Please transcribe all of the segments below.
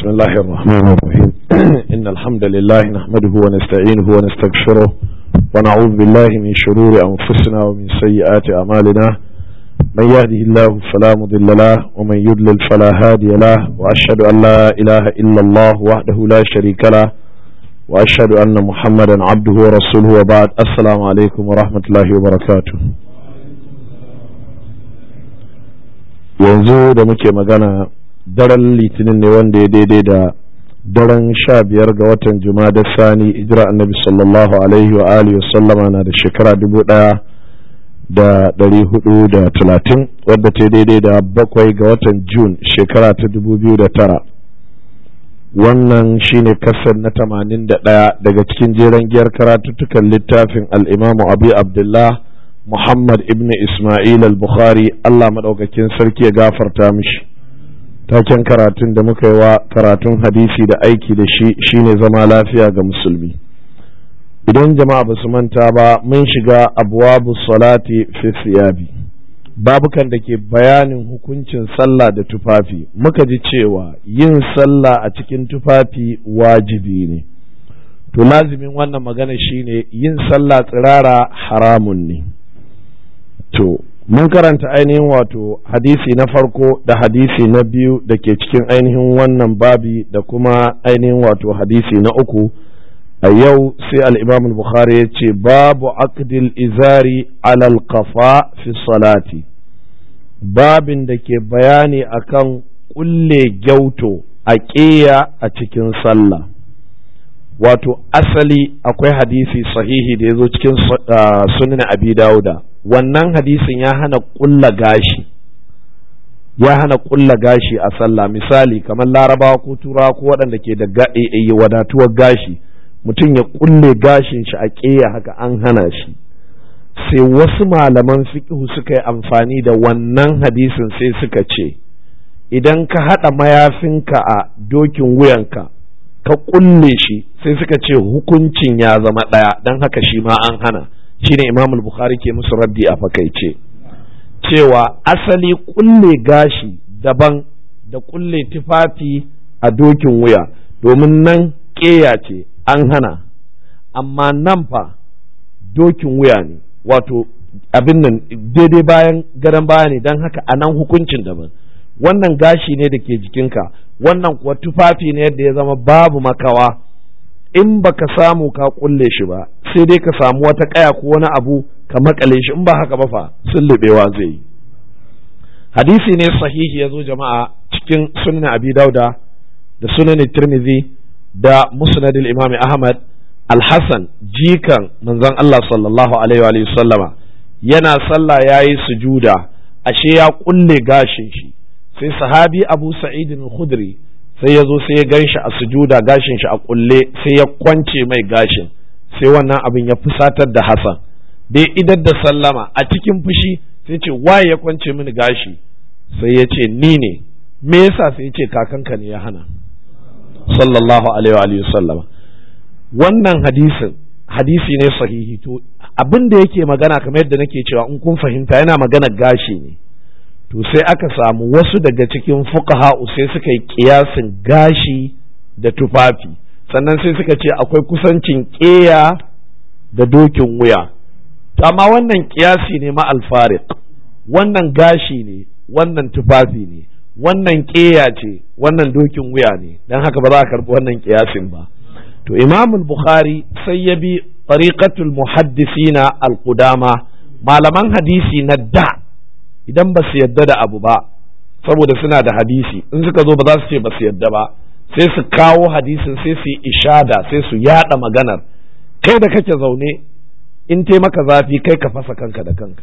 الله الرحمن الرحيم إن الحمد لله نحمده ونستعينه ونستغفره ونعوذ بالله من شرور أنفسنا ومن سيئات أعمالنا من يهده الله فلا مضل له ومن يضلل فلا هادي له وأشهد أن لا إله إلا الله وحده لا شريك له وأشهد أن محمدا عبده ورسوله وبعد السلام عليكم ورحمة الله وبركاته yanzu da muke magana daren litinin ne wanda ya daidai da daren sha biyar ga watan da sani ijira annabi sallallahu alaihi wa alihi sallama na da shekara dubu daya da dari hudu da talatin wadda ta daidai da bakwai ga watan jun shekara ta dubu biyu da tara wannan shine kasar na tamanin da ɗaya daga cikin jeren giyar karatuttukan littafin al'imamu abu abdullah muhammad ibn ismail al-bukhari allah maɗaukakin sarki ya gafarta mishi taken karatun da muka yi wa karatun hadisi da aiki da shi shine zama lafiya ga musulmi idan jama'a ba su manta ba mun shiga abuwabu salati fi siyabi babukan da ke bayanin hukuncin sallah da tufafi muka ji cewa yin sallah a cikin tufafi wajibi ne to lazimin wannan magana shine yin sallah tsirara haramun ne to mun karanta ainihin wato hadisi na farko da hadisi na biyu da ke cikin ainihin wannan babi da kuma ainihin wato hadisi na uku a yau sai al'imam bukhari ya ce babu aqdil izari alal kafa fi salati babin da ke bayani akan kulle gyauto a ƙeya a cikin sallah wato asali akwai hadisi sahihi da ya zo cikin sunan abi dauda wannan hadisin ya hana kulla gashi ya hana kulla gashi a sallah misali kamar larabawa ko turawa ko waɗanda ke da wadatuwar gashi mutum ya kulle gashin shi a ƙeya haka an hana shi sai wasu malaman fiƙihu suka yi amfani da wannan hadisin sai suka ce idan ka haɗa mayafinka a dokin wuyanka ka kulle shi sai suka ce hukuncin ya zama ɗaya don haka shi ma an hana shine imam bukhari ke musu raddi a fakaice cewa asali kulle gashi daban da kulle tufafi a dokin wuya domin nan ƙeya ce an hana amma nan fa dokin wuya ne wato abin nan daidai bayan gadon baya ne don haka a nan hukuncin daban wannan gashi ne da ke jikinka wannan kuwa tufafi ne yadda ya zama babu makawa in baka samu ka kulle shi ba sai dai ka samu wata kaya ko wani abu ka makale shi in ba haka ba fa sullubewa zai yi hadisi ne sahihi ya zo jama'a cikin sunan abi dauda da sunan tirmidhi da musnad imam ahmad al-hasan jikan manzon Allah sallallahu alaihi wa sallama yana sallah yayi sujuda ashe ya kulle gashin shi sai sahabi abu sa'id al-khudri sai ya zo sai ya gan shi a sujuda gashin shi a kulle sai ya kwance mai gashin sai wannan abin ya fusatar da Hassan dai idar da sallama a cikin fushi sai ce waye ya kwance mini gashi sai ya ce ni ne me yasa sai ya ce kakanka ne ya hana sallallahu alaihi wa sallama wannan hadisin hadisi ne sahihi to abin da yake magana kamar yadda nake cewa in kun fahimta yana magana gashi ne to sai aka samu wasu daga cikin fuqaha sai suka yi kiyasin gashi da tufafi sannan sai suka ce akwai kusancin ƙeya da dokin wuya to amma wannan kiyasi ne ma alfariq wannan gashi ne wannan tufafi ne wannan ƙeya ce wannan dokin wuya ne don haka ba za a karɓi wannan kiyasin ba to imam bukhari sai ya bi tariqatul muhaddisina al-qudama malaman hadisi na da idan ba su yadda da abu ba saboda suna da hadisi in suka zo ba za su ce ba su yadda ba sai su kawo hadisin sai su yi ishada sai su yada maganar kai da kake zaune in te maka zafi kai ka fasa kanka da kanka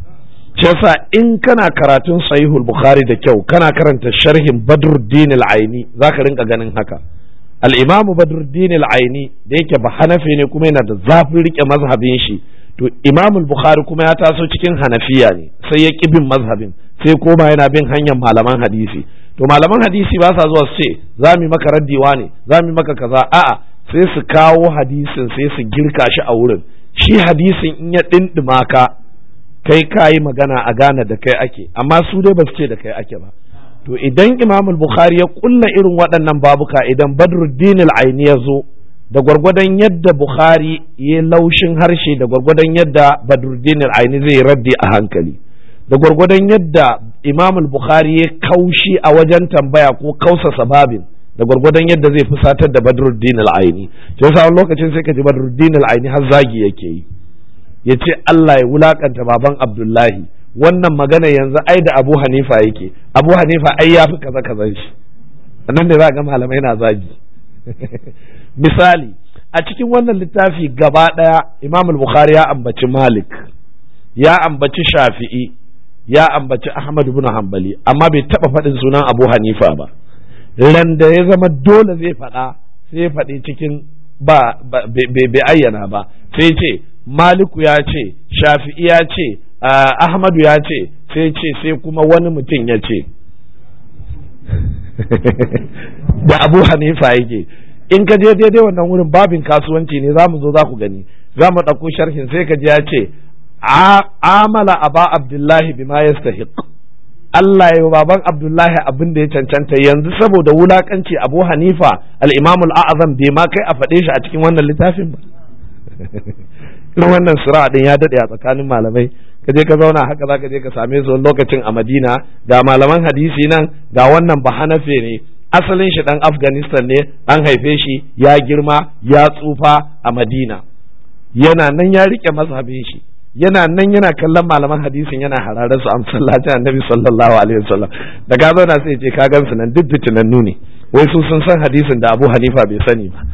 shi yasa in kana karatun sahihul bukhari da kyau kana karanta sharhin badruddin al-aini zaka rinka ganin haka al-imamu badruddin al-aini da yake ba hanafi ne kuma yana da zafin rike mazhabin shi to imam bukhari kuma ya taso cikin hanafiya ne sai ya ƙi bin mazhabin sai koma yana bin hanyar malaman hadisi to malaman hadisi ba sa zuwa su ce za mu maka raddiwa ne za mu maka kaza a'a sai su kawo hadisin sai su girka shi a wurin shi hadisin in ya dindima ka kai ka yi magana a gane da kai ake amma su dai ba su ce da kai ake ba to idan imam bukhari ya kulla irin waɗannan babuka idan badruddin al-aini ya zo da gwargwadon yadda bukhari ya laushin harshe da gwargwadon yadda badruddin al-aini zai raddi a hankali da gwargwadon yadda imam bukhari ya kaushi a wajen tambaya ko kausasa babin da gwargwadon yadda zai fusatar da badruddin al-aini to yasa lokacin sai ka ji badruddin al-aini har zagi yake yi ya ce Allah ya wulakanta baban Abdullahi wannan magana yanzu ai da Abu Hanifa yake Abu Hanifa ai ya fi kaza kazan shi nan da za ga malamai na zagi misali a cikin wannan littafi gaba ɗaya Imam Bukhari ya ambaci Malik ya ambaci Shafi'i ya ambaci Ahmad ibn Hanbali amma bai taba faɗin sunan Abu Hanifa ba ran da ya zama dole zai faɗa sai ya faɗi cikin ba bai ayyana ba sai ce Maliku ya ce Shafi'i ya ce Ahmadu ya ce sai ce sai kuma wani mutum ya ce da Abu Hanifa yake in ka je daidai wannan wurin babin kasuwanci ne za mu zo za ku gani za mu ɗauko sharhin sai ka ji ya ce amala aba abdullahi bima yastahiq Allah ya baban Abdullahi abin da ya cancanta yanzu saboda wulakanci Abu Hanifa al-Imam al-A'zam bai ma kai a faɗe shi a cikin wannan littafin ba irin wannan sura din ya dade a tsakanin malamai ka je ka zauna haka za ka je ka same su lokacin a Madina ga malaman hadisi nan ga wannan bahanafe ne asalin shi dan Afghanistan ne an haife shi ya girma ya tsufa a Madina yana nan ya rike mazhabin shi yana nan yana kallon malaman hadisin yana hararar su a masallacin annabi sallallahu alaihi wasallam da ka zauna sai ce ka gansu nan duk fitinannu ne wai su sun san hadisin da Abu Hanifa bai sani ba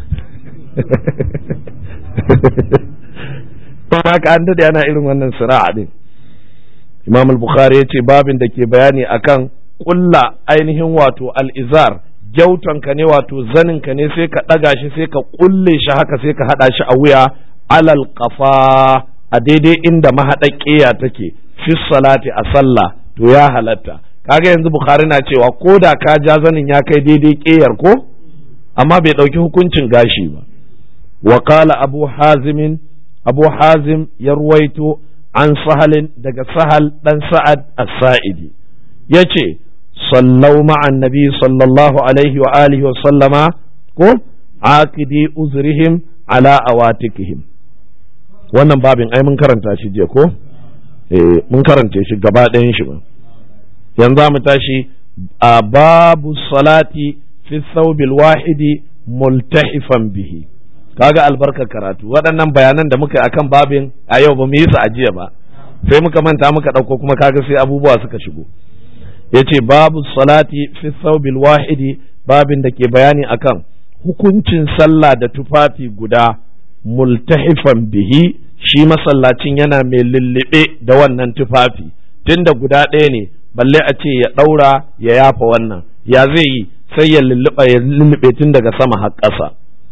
don haka an dade ana irin wannan sira'a din Imam al-Bukhari ya ce babin da ke bayani akan kulla ainihin wato al-izar gyautanka ne wato zaninka ne sai ka ɗaga shi sai ka kulle shi haka sai ka haɗa shi a wuya alal qafa a daidai inda mahaɗaƙiya take fi salati a sallah to ya halatta kaga yanzu bukhari na cewa ko da ka ja zanin ya kai daidai ƙeyar ko amma bai ɗauki hukuncin gashi ba wa qala abu hazim abu hazim ya ruwaito an sahalin daga sahal dan sa'ad as-sa'idi yace sallau ma'an nabi sallallahu alaihi wa alihi wa sallama ko aqidi uzrihim ala awatikihim wannan babin ai mun karanta shi jiya ko eh mun karanta shi gaba ɗayan shi ba yanzu mu tashi a babu salati fi thawbil wahidi multahifan bihi kaga albarkar karatu waɗannan bayanan da muka yi akan babin a yau ba mu yi su a jiya ba sai muka manta muka ɗauko kuma kaga sai abubuwa suka shigo yace babu salati fi thawbil wahidi babin da ke bayani akan hukuncin sallah da tufafi guda multahifan bihi shi masallacin yana mai lullube da wannan tufafi tunda guda ɗaya ne balle a ce ya ɗaura ya yafa wannan ya zai yi sai ya lulluɓa ya lullube tun daga sama har ƙasa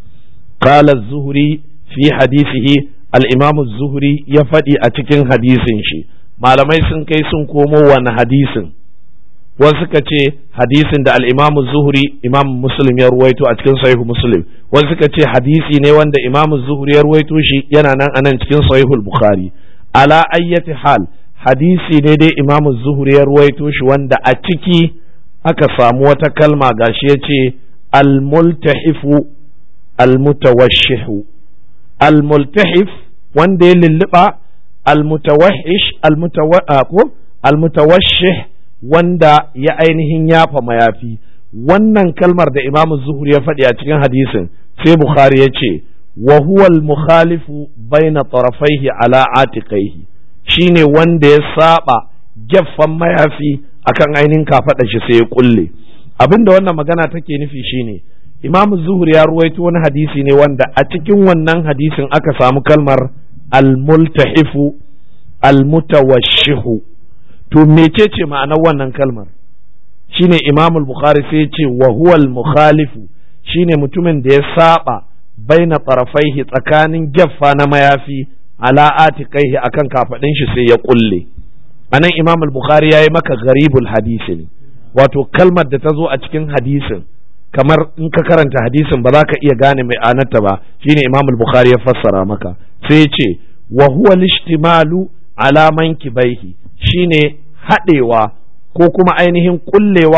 qala zuhri fi hadisihi al-imam zuhri ya faɗi a cikin hadisin shi malamai sun kai sun komo wani hadisin wasu suka ce hadisin da al-imam zuhri imam muslim ya ruwaito a cikin sahihu muslim wasu suka ce hadisi ne wanda imam zuhri ya ruwaito shi yana nan anan cikin sahihul bukhari ala ayyati hal hadisi ne dai imam zuhri ya ruwaito shi wanda a ciki aka samu wata kalma gashi ya ce al-multahifu al-mutawashshihu al-multahif wanda ya lulluɓa al-mutawahhish al-mutawashshih wanda ya ainihin yafa mayafi wannan kalmar da imamu zuhur ya faɗi a cikin hadisin sai bukhari ya ce wa huwa al-mukhalifu baina tarafaihi ala atiqaihi shine wanda ya saba gyaffan mayafi akan ainihin kafaɗa shi sai ya kulle abinda wannan magana take nufi shine imamu zuhur ya ruwaito wani hadisi ne wanda a cikin wannan hadisin aka samu kalmar al-multahifu al-mutawashshihu to mecece ma'anar wannan kalmar shine imam al-bukhari sai ce wa huwa al-mukhalifu shine mutumin da ya saba baina tarafaihi tsakanin gyaffa na mayafi ala atiqaihi akan kafadin shi sai ya kulle anan imam al-bukhari yayi maka gharibul hadisi ne wato kalmar da ta zo a cikin hadisin kamar in ka karanta hadisin ba za ka iya gane mai anarta ba shine imam al-bukhari ya fassara maka sai ya ce wa huwa al-ishtimalu ala mankibaihi shine haɗewa ko kuma ainihin kullewa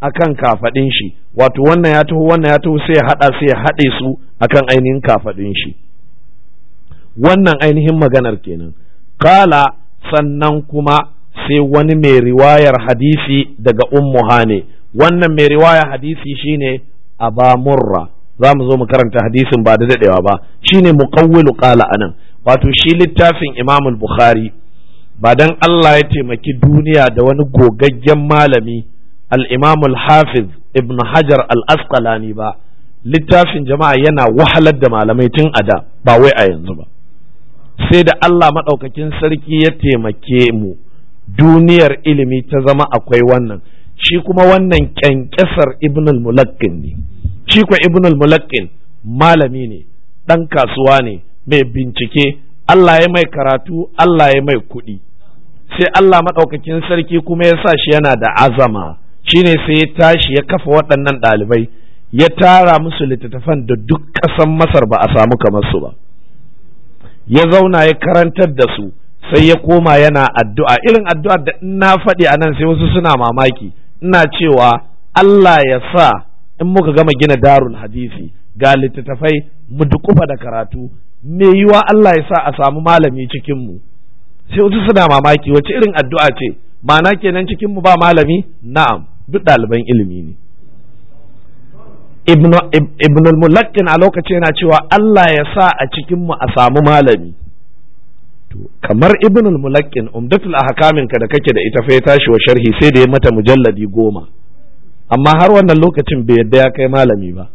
akan kafadin shi wato wannan ya taho wannan ya taho sai ya hada sai ya hade su akan ainihin kafadin shi wannan ainihin maganar kenan kala sannan kuma sai wani mai riwayar hadisi daga ummu hane wannan mai riwayar hadisi shine aba murra za mu zo mu karanta hadisin ba da dadewa ba shine muqawwilu qala anan wato shi littafin imam bukhari ba dan Allah ya taimaki duniya da wani gogaggen malami al-imam al-hafiz ibn hajar al-asqalani ba littafin jama'a yana wahalar da malamai tun a da ba wai a yanzu ba sai da Allah maɗaukakin sarki ya taimake mu duniyar ilimi ta zama akwai wannan shi kuma wannan kyankyasar ibn al-mulakkin ne shi kuwa ibn al-mulakkin malami ne ɗan kasuwa ne mai bincike Allah ya mai karatu Allah ya mai kuɗi sai Allah maɗaukakin sarki kuma ya sa shi yana da azama shine sai ya tashi ya kafa waɗannan ɗalibai ya tara musu littattafan da duk ƙasan masar ba a samu kamar su ba ya zauna ya karantar da su sai ya koma yana addu'a irin addu'ar da na faɗi a nan sai wasu suna mamaki ina cewa Allah ya sa in muka gama gina darul hadisi ga littattafai mu dukufa da karatu me yiwa Allah ya sa a samu malami cikin mu sai wasu suna mamaki wace irin addu'a ce ma'ana kenan cikin mu ba malami na'am duk ɗaliban ilimi ne ibn al-mulakkin a lokacin yana cewa Allah ya sa a cikin mu a samu malami to kamar ibn al-mulakkin umdatul ahkamin ka da kake da ita fa ya tashi wa sharhi sai da ya mata mujalladi goma amma har wannan lokacin bai yadda ya kai malami ba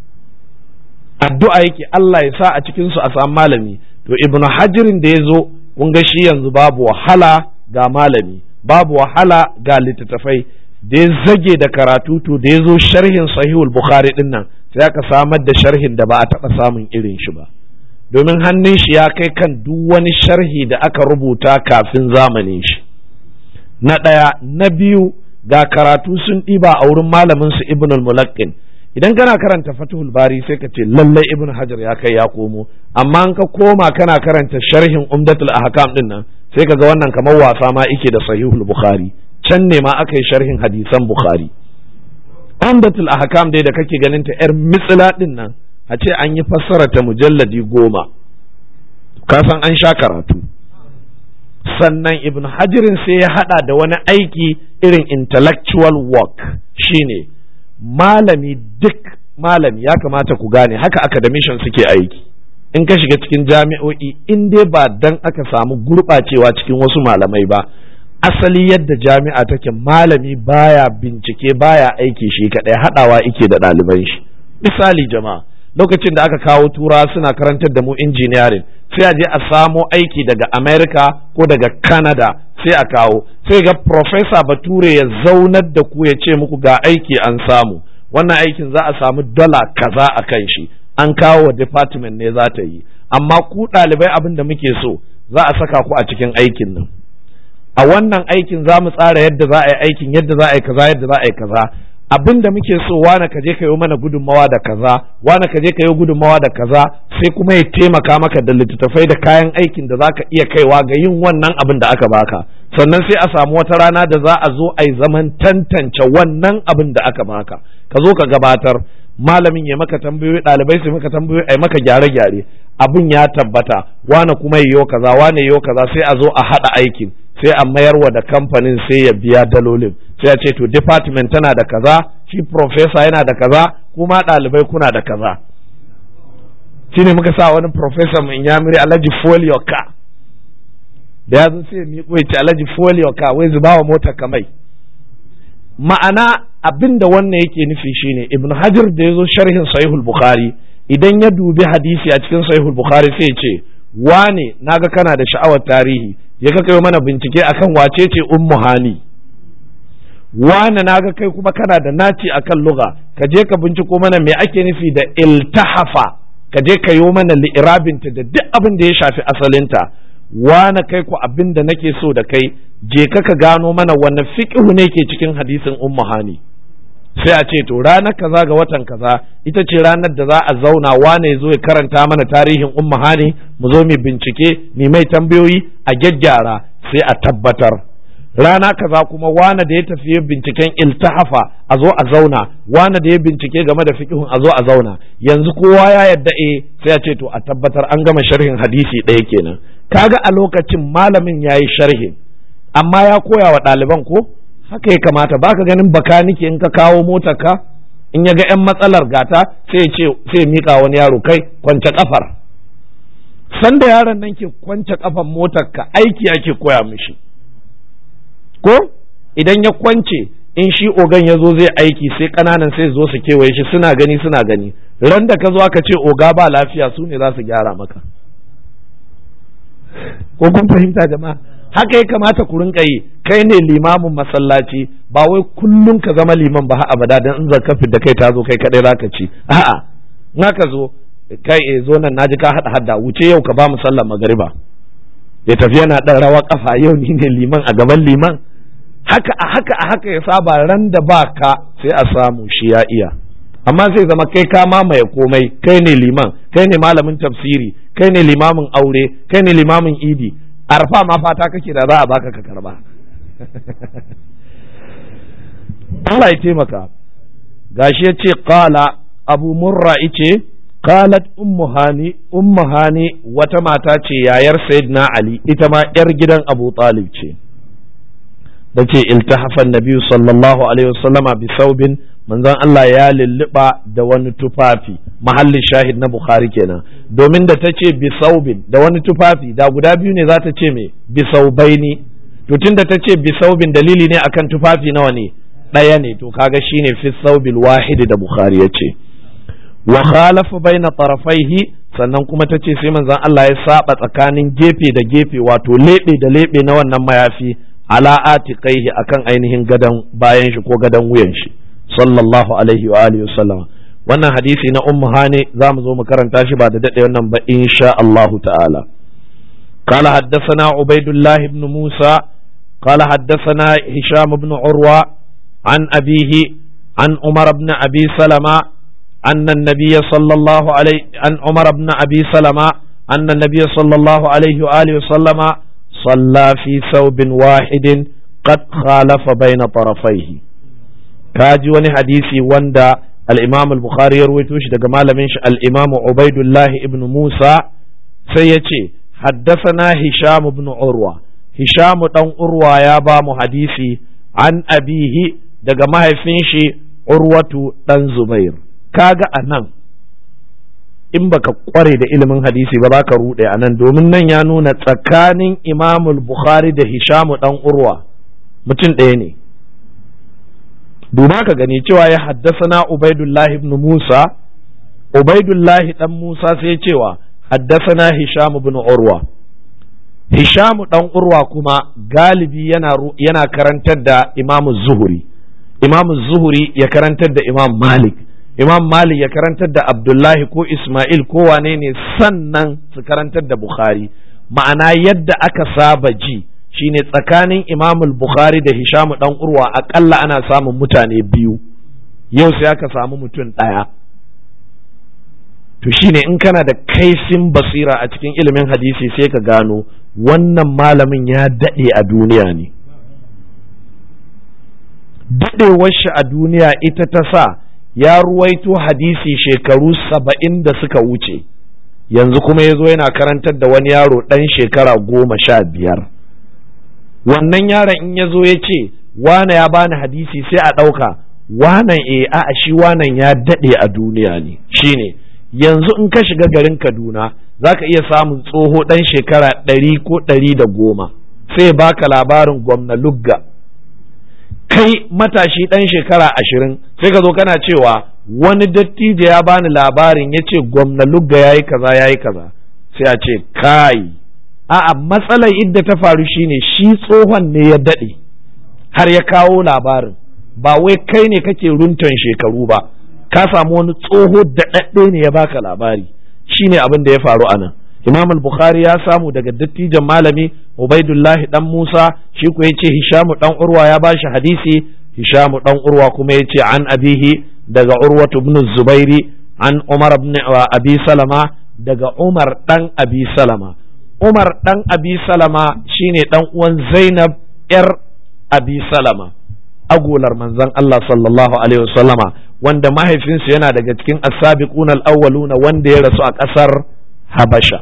addu'a yake Allah ya sa a cikin su a samu malami to ibn hajirin da ya zo kun ga shi yanzu babu wahala ga malami babu wahala ga littattafai da ya zage da karatu to da ya zo sharhin sahihul bukhari din nan sai aka samar da sharhin da ba a taɓa samun irin shi ba domin hannun shi ya kai kan duk wani sharhi da aka rubuta kafin zamanin shi na ɗaya na biyu ga karatu sun ɗiba a wurin malamin su ibn al-mulaqqin idan kana karanta fatihul bari sai ka ce lallai ibn hajar ya kai ya komo amma an ka koma kana karanta sharhin umdatul ahkam din nan sai ka ga wannan kamar wasa ma ike da sahihul bukhari can ne ma aka yi sharhin hadisan bukhari umdatul ahkam dai da kake ganin ta yar mitsila din nan a ce an yi fassara ta mujalladi goma ka san an sha karatu sannan ibn hajirin sai ya hada da wani aiki irin intellectual work shine malami duk malami ya kamata ku gane haka academician suke aiki in ka shiga cikin jami'o'i in dai ba dan aka samu gurɓacewa cikin wasu malamai ba asali yadda jami'a take malami baya bincike baya aiki shi kaɗai haɗawa ike da ɗaliban shi misali jama'a lokacin da aka kawo tura suna karantar da mu engineering sai a je a samo aiki daga america ko daga canada sai a kawo sai ga professor bature ya zaunar da ku ya ce muku ga aiki an samu wannan aikin za a samu dala kaza a kan shi an kawo wa department ne za ta yi amma ku ɗalibai abin da muke so za a saka ku a cikin aikin nan a wannan aikin za mu tsara yadda za a yi aikin yadda za a yi kaza yadda za a yi kaza abin da muke so wane ka je ka yi mana gudunmawa da kaza wane ka je ka yi gudunmawa da kaza sai kuma ya taimaka maka da littattafai da kayan aikin da za ka iya kaiwa ga yin wannan abin da aka baka sannan sai a samu wata rana da za a zo a yi zaman tantance wannan abin da aka baka ka zo ka gabatar malamin ya maka tambayoyi ɗalibai su maka tambayoyi a maka gyare-gyare abin ya tabbata wane kuma yiwo kaza wane yiwo kaza sai a zo a haɗa aikin sai a mayarwa da kamfanin sai ya biya dalolin sai a ce to department tana da kaza shi professor yana da kaza kuma ɗalibai kuna da kaza shine muka sa wani professor mai yamiri alhaji folio ka da ya zo sai miƙo ya ce alhaji folio ka wai zuba wa motar kamai ma'ana abin da wannan yake nufi shine ibn hajar da ya zo sharhin sahihul bukhari idan ya dubi hadisi a cikin sahihul bukhari sai ya ce wane naga kana da sha'awar tarihi ya ka kai mana bincike akan wace ce ummu hani wane naga kai kuma kana da naci akan lugha ka je ka binciko mana me ake nufi da iltahafa ka je ka yi mana li'irabinta da duk abin da ya shafi asalinta wane kai ku abin da nake so da kai je ka ka gano mana wanne fiqhu ne ke cikin hadisin ummu hani sai a ce to ranar kaza ga watan kaza ita ce ranar da za a zauna wane zo ya karanta mana tarihin ummu hani mu zo mu bincike mu mai tambayoyi a gyaggyara sai a tabbatar rana kaza kuma wane da ya tafi binciken iltahafa a zo a zauna wane da ya bincike game da fiqhun a zo a zauna yanzu kowa ya yadda eh sai ya ce to a tabbatar an gama sharhin hadisi ɗaya kenan kaga a lokacin malamin yayi sharhin amma ya koya wa ɗaliban ko haka ya kamata baka ganin bakanike in ka kawo motar ka in ya ga 'yan matsalar gata sai ce sai mika wani yaro kai kwance kafar sanda yaron nan ke kwance kafan motar ka aiki ake koya mishi ko idan ya kwance in shi ogan ya zo zai aiki sai kananan sai zo su kewaye shi suna gani suna gani ran da ka zo aka ce oga ba lafiya su ne za su gyara maka ko kun fahimta jama'a haka ya kamata ku rinka yi kai ne limamin masallaci ba wai kullum ka zama liman ba abada dan in zaka da kai ta zo kai kadai zaka ci a'a in ka zo kai e zo nan naji ka hada hadda wuce yau ka ba mu sallar magariba ya tafi yana dan rawa kafa yau ni ne liman a gaban liman haka a haka a haka ya saba ran da ba ka sai a samu shi ya iya amma sai zama kai ka mamaye komai kai ne liman kai ne malamin tafsiri kai ne limamin aure kai ne limamin idi arfa ma fata kake da za a baka ka karba Allah ya taimaka gashi ya ce qala abu murra ice qalat ummu hani ummu hani wata mata ce yayar sayyidina ali ita ma yar gidan abu talib ce da ce iltahafan nabiyu sallallahu alaihi wasallama bi saubin manzon Allah ya lulluɓa da wani tufafi mahallin shahid na Bukhari kenan domin da ta ce bisaubin da wani tufafi da guda biyu ne za ta ce me bisaubaini to tunda ta ce bisaubin dalili ne akan tufafi nawa ne ɗaya ne to kaga shine fi saubil wahidi da Bukhari ya ce wa khalafa baina tarafaihi sannan kuma ta ce sai manzon Allah ya saba tsakanin gefe da gefe wato lebe da lebe na wannan mayafi ala atiqaihi akan ainihin gadan bayan shi ko gadan wuyan shi sallallahu alaihi wa alihi wasallama wannan hadisi na ummu hani za mu zo mu karanta shi ba da dade wannan ba insha Allah ta'ala قال حدثنا عبيد الله بن موسى قال حدثنا هشام بن عروة عن أبيه عن عمر بن أبي سلمة أن النبي صلى الله عليه عن عمر بن أبي سلمة أن النبي صلى الله عليه وآله وسلم صلى في ثوب واحد قد خالف بين طرفيه kaji wani hadisi wanda al-Imam al-Bukhari ya rawaito shi daga malamin shi al-Imam Ubaidullah ibn Musa sai ya ce haddathana Hisham ibn Urwa Hisham dan Urwa ya ba mu hadisi an abihi daga mahaifin shi Urwatu dan Zubair kaga anan in baka kware da ilimin hadisi ba za ka rude anan domin nan ya nuna tsakanin Imam al-Bukhari da Hisham dan Urwa mutum ɗaya ne duba ka gani cewa ya haddasana Ubaidullahi ibn Musa Ubaidullahi dan Musa sai cewa haddasana Hisham ibn Urwa Hisham dan Urwa kuma galibi yana yana karantar da Imam Zuhuri Imam Zuhuri ya karantar da Imam Malik Imam Malik ya karantar da Abdullahi ko Ismail ko wane ne sannan su karantar da Bukhari ma'ana yadda aka saba ji shine tsakanin Imam Bukhari da Hisham dan Urwa akalla ana samun mutane biyu yau sai aka samu mutum ɗaya to shine in kana da kaifin basira a cikin ilimin hadisi sai ka gano wannan malamin ya daɗe a duniya ne daɗewar shi a duniya ita ta sa ya ruwaito hadisi shekaru saba'in da suka wuce yanzu kuma ya zo yana karantar da wani yaro ɗan shekara goma sha biyar wannan yaron in ya zo ya ce wane ya bani hadisi sai a ɗauka wanan e a shi wanan ya daɗe a duniya ne shine yanzu in ka shiga garin kaduna za ka iya samun tsoho ɗan shekara ɗari ko ɗari da goma sai baka labarin gwamna lugga kai matashi ɗan shekara ashirin sai ka zo kana cewa wani dattijo ya bani labarin ya ce gwamna lugga ya yi kaza ya yi kaza sai a ce kai a'a matsalar idda ta faru shine shi tsohon ne ya daɗe har ya kawo labarin ba wai kai ne kake runtan shekaru ba ka samu wani tsoho daɗaɗɗe ne ya baka labari shine abin da ya faru a nan imam al-bukhari ya samu daga dattijan malami ubaidullahi dan musa shi ku yace hishamu dan urwa ya bashi hadisi hishamu dan urwa kuma yace an abihi daga urwatu ibn zubairi an umar ibn abi salama daga umar dan abi salama Umar ɗan Abi Salama shine ɗan uwan Zainab ‘yar abi salama agolar manzon Allah sallallahu alaihi wasallama wanda mahaifinsu yana daga cikin as-sabiquna al-awwaluna wanda ya rasu a ƙasar Habasha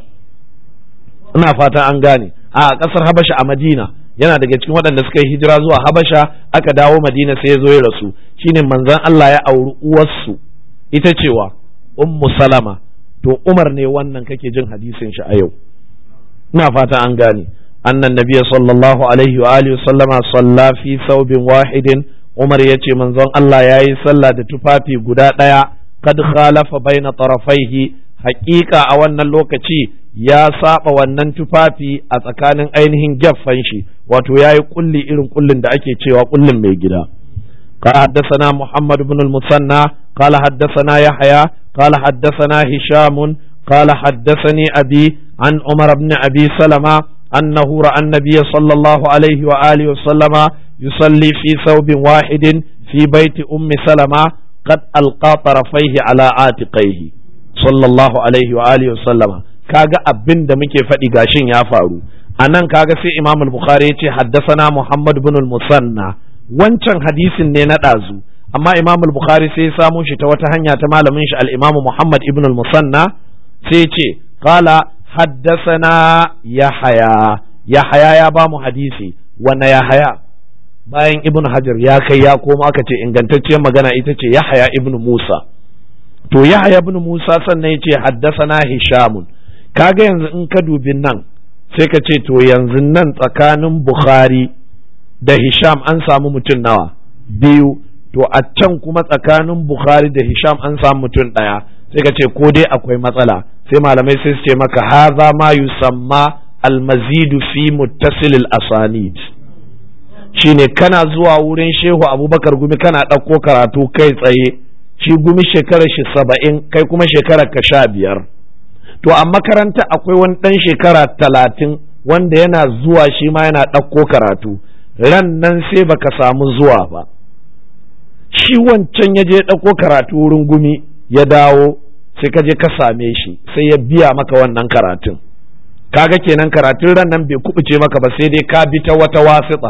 ina fata an gane a ƙasar Habasha a Madina yana daga cikin waɗanda suka yi hijira zuwa Habasha aka dawo Madina sai ya zo ya rasu shine manzon Allah ya auri uwarsu ita cewa ummu salama to Umar ne wannan kake jin hadisin shi a yau ina fata an gane annan nabiyya sallallahu alaihi wa alihi sallama salla fi thawbin wahidin Umar yace manzon Allah yayi sallah da tufafi guda ɗaya kad khalafa baina tarafaihi haƙiƙa a wannan lokaci ya saba wannan tufafi a tsakanin ainihin gyaffan shi wato yayi kulli irin kullin da ake cewa kullin mai gida قال حدثنا محمد بن المثنى قال حدثنا يحيى قال حدثنا هشام قال حدثني أبي عن عمر بن أبي سلمة أنه رأى النبي صلى الله عليه وآله وسلم يصلي في ثوب واحد في بيت أم سلمة قد ألقى طرفيه على عاتقيه صلى الله عليه وآله وسلم kaga abin da muke faɗi gashin ya faru a nan kaga sai imam al-bukhari ya ce haddasana muhammad bin al-musanna wancan hadisin ne na ɗazu amma imam al-bukhari sai ya samo shi ta wata hanya ta malamin shi al-imam muhammad ibn al-musanna sai ya ce qala haddasana yahaya yahaya ya ba mu hadisi wanne yahaya bayan ibn hajar ya kai ya koma aka ce ingantacciyar magana ita ce yahaya ibn musa to yahaya ibn musa sannan ya ce haddasana hishamun kaga yanzu in ka dubi nan sai ka ce to yanzu nan tsakanin bukhari da hisham an samu mutum nawa biyu to a can kuma tsakanin bukhari da hisham an samu mutum ɗaya sai ka ce ko dai akwai matsala sai malamai sai su ce maka haza ma yusamma almazidu fi muttasilil asanid shine kana zuwa wurin shehu abubakar gumi kana ɗauko karatu kai tsaye shi gumi shekarar shi saba'in kai kuma shekarar ka sha biyar to a makaranta akwai wani ɗan shekara talatin wanda yana zuwa shi ma yana ɗauko karatu ran nan sai baka samu zuwa ba shi wancan ya je ɗauko karatu wurin gumi ya dawo sai ka je ka same shi sai ya biya maka wannan karatun kaga kenan karatun ran nan bai kubuce maka ba sai dai ka bi ta wata wasiƙa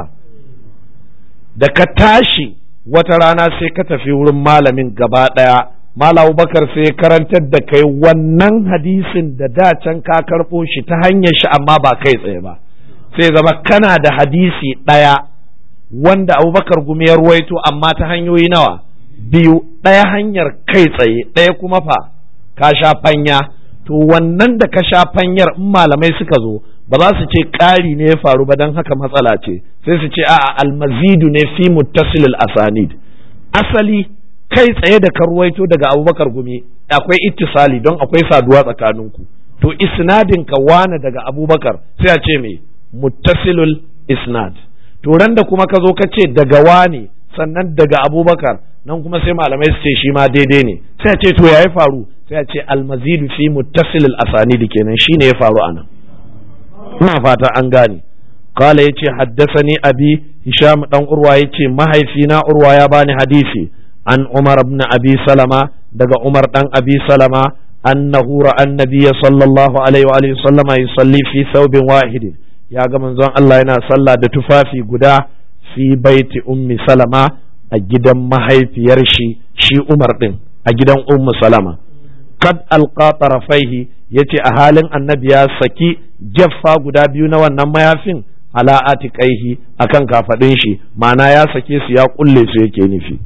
da ka tashi wata rana sai ka tafi wurin malamin gaba ɗaya Malam Bakar sai karantar da kai wannan hadisin da da can ka karɓo shi ta hanyar shi amma ba kai tsaye ba sai zama kana da hadisi ɗaya wanda Abubakar gumi ya ruwaito amma ta hanyoyi nawa biyu ɗaya hanyar kai tsaye ɗaya kuma fa ka sha fanya to wannan da ka sha fanyar in malamai suka zo ba za su ce ƙari ne ya faru ba don haka matsala ce sai su ce a'a almazidu ne fi muttasilil asanid asali kai tsaye da karwaito daga abubakar gumi akwai ittisali don akwai saduwa tsakaninku to isnadin ka wane daga abubakar sai a ce me muttasilul isnad to ran da kuma ka zo ka ce daga wane sannan daga abubakar nan kuma sai malamai su ce shi ma daidai ne sai a ce to ya faru sai a ce almazidu fi muttasilul asanid kenan shine ya faru anan ina fata an gane قال يتي حدثني أبي هشام دان أروى يتي ما هي فينا أروى يا باني حديثي عن عمر بن أبي سلمة دقى عمر بن أبي سلمة أنه رأى النبي صلى الله عليه وآله وسلم يصلي في ثوب واحد يا من زون الله ينا صلى دتفافي قدا في بيت أم سلمة أجدا ما هي في يرشي شي عمر بن أجدا أم سلمة قد ألقى طرفيه yace a halin annabi ya saki jaffa guda biyu na wannan mayafin ala atiqaihi akan kafadin shi ma'ana ya sake su ya kulle su yake nufi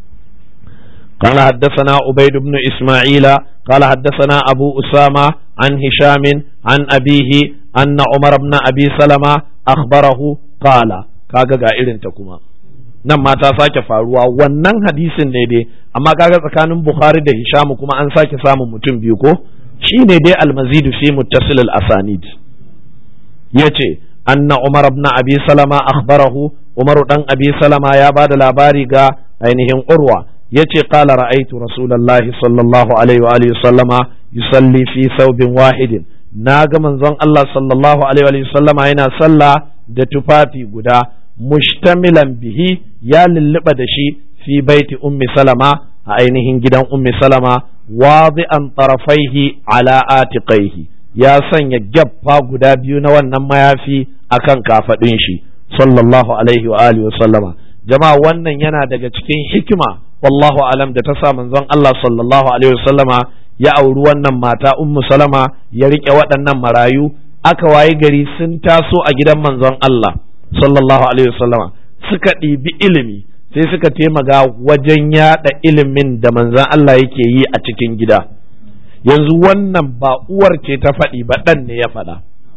قال حدثنا عبيد بن إسماعيل قال حدثنا أبو أسامة عن هشام عن أبيه أن عمر بن أبي سلمة أخبره قال kaga ga irin ta kuma nan ma ta sake faruwa wannan hadisin ne dai amma kaga tsakanin Bukhari da Hisham kuma an sake samun mutum biyu ko shine dai almazidu fi muttasil al-asanid yace anna Umar ibn Abi Salama akhbarahu Umar dan Abi Salama ya bada labari ga ainihin Urwa yace qala ra'aytu rasulullahi sallallahu alaihi wa alihi sallama yusalli fi thawbin wahidin naga manzon Allah sallallahu alaihi wa sallama yana sallah da tufafi guda mushtamilan bihi ya lulluɓa da shi fi baiti ummi salama a ainihin gidan ummi salama wadi'an tarafaihi ala atiqaihi ya sanya gyaffa guda biyu na wannan mayafi akan kafadin shi sallallahu alaihi wa alihi wa sallama jama'a wannan yana daga cikin hikima wallahu alam da ta sa manzon Allah sallallahu alaihi wa sallama ya auri wannan mata ummu salama ya rike waɗannan marayu aka wayi gari sun taso a gidan manzon Allah sallallahu alaihi wa sallama suka ɗibi ilimi sai suka taimaka wajen yada ilimin da manzon Allah yake yi a cikin gida yanzu wannan ba uwar ce ta faɗi ba ɗan ne ya faɗa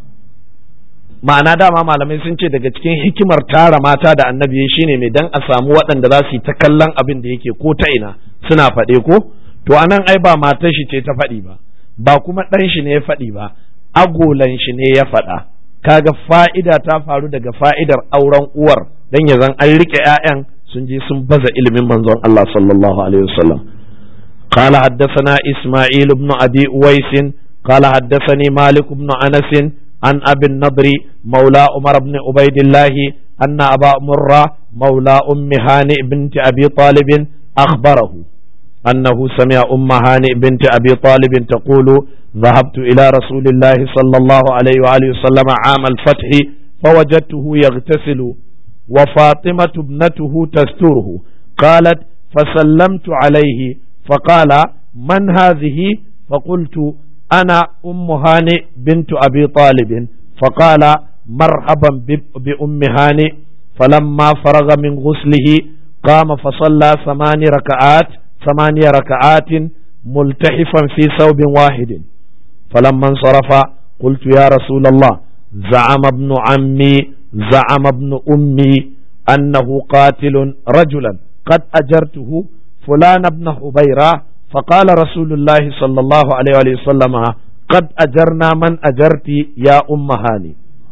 ma'ana dama malamai sun ce daga cikin hikimar tara mata da annabi shine mai dan a samu waɗanda za su yi ta kallon abin da yake ko ta ina suna faɗe ko to anan ai ba matar shi ce ta faɗi ba ba kuma ɗan shi ne ya faɗi ba agolan shi ne ya faɗa kaga fa'ida ta faru daga fa'idar auren uwar dan ya zan an rike 'ya'yan sun je sun baza ilimin manzon Allah sallallahu alaihi wasallam قال حدثنا إسماعيل بن أبي أويس قال حدثني مالك بن أنس عن أبي النضر مولى عمر بن عبيد الله أن أبا مرة مولى أم هانئ بنت أبي طالب أخبره أنه سمع أم هانئ بنت أبي طالب تقول ذهبت إلى رسول الله صلى الله عليه وآله وسلم عام الفتح فوجدته يغتسل وفاطمة ابنته تستره قالت فسلمت عليه فقال من هذه فقلت أنا أم هانئ بنت أبي طالب فقال مرحبا بأم هانئ فلما فرغ من غسله قام فصلى ثمان ركعات ثماني ركعات ملتحفا في ثوب واحد فلما انصرف قلت يا رسول الله زعم ابن عمي زعم ابن أمي أنه قاتل رجلا قد أجرته فلان ابن حبيرة فقال رسول الله صلى الله عليه وسلم قد أجرنا من أجرت يا أم هاني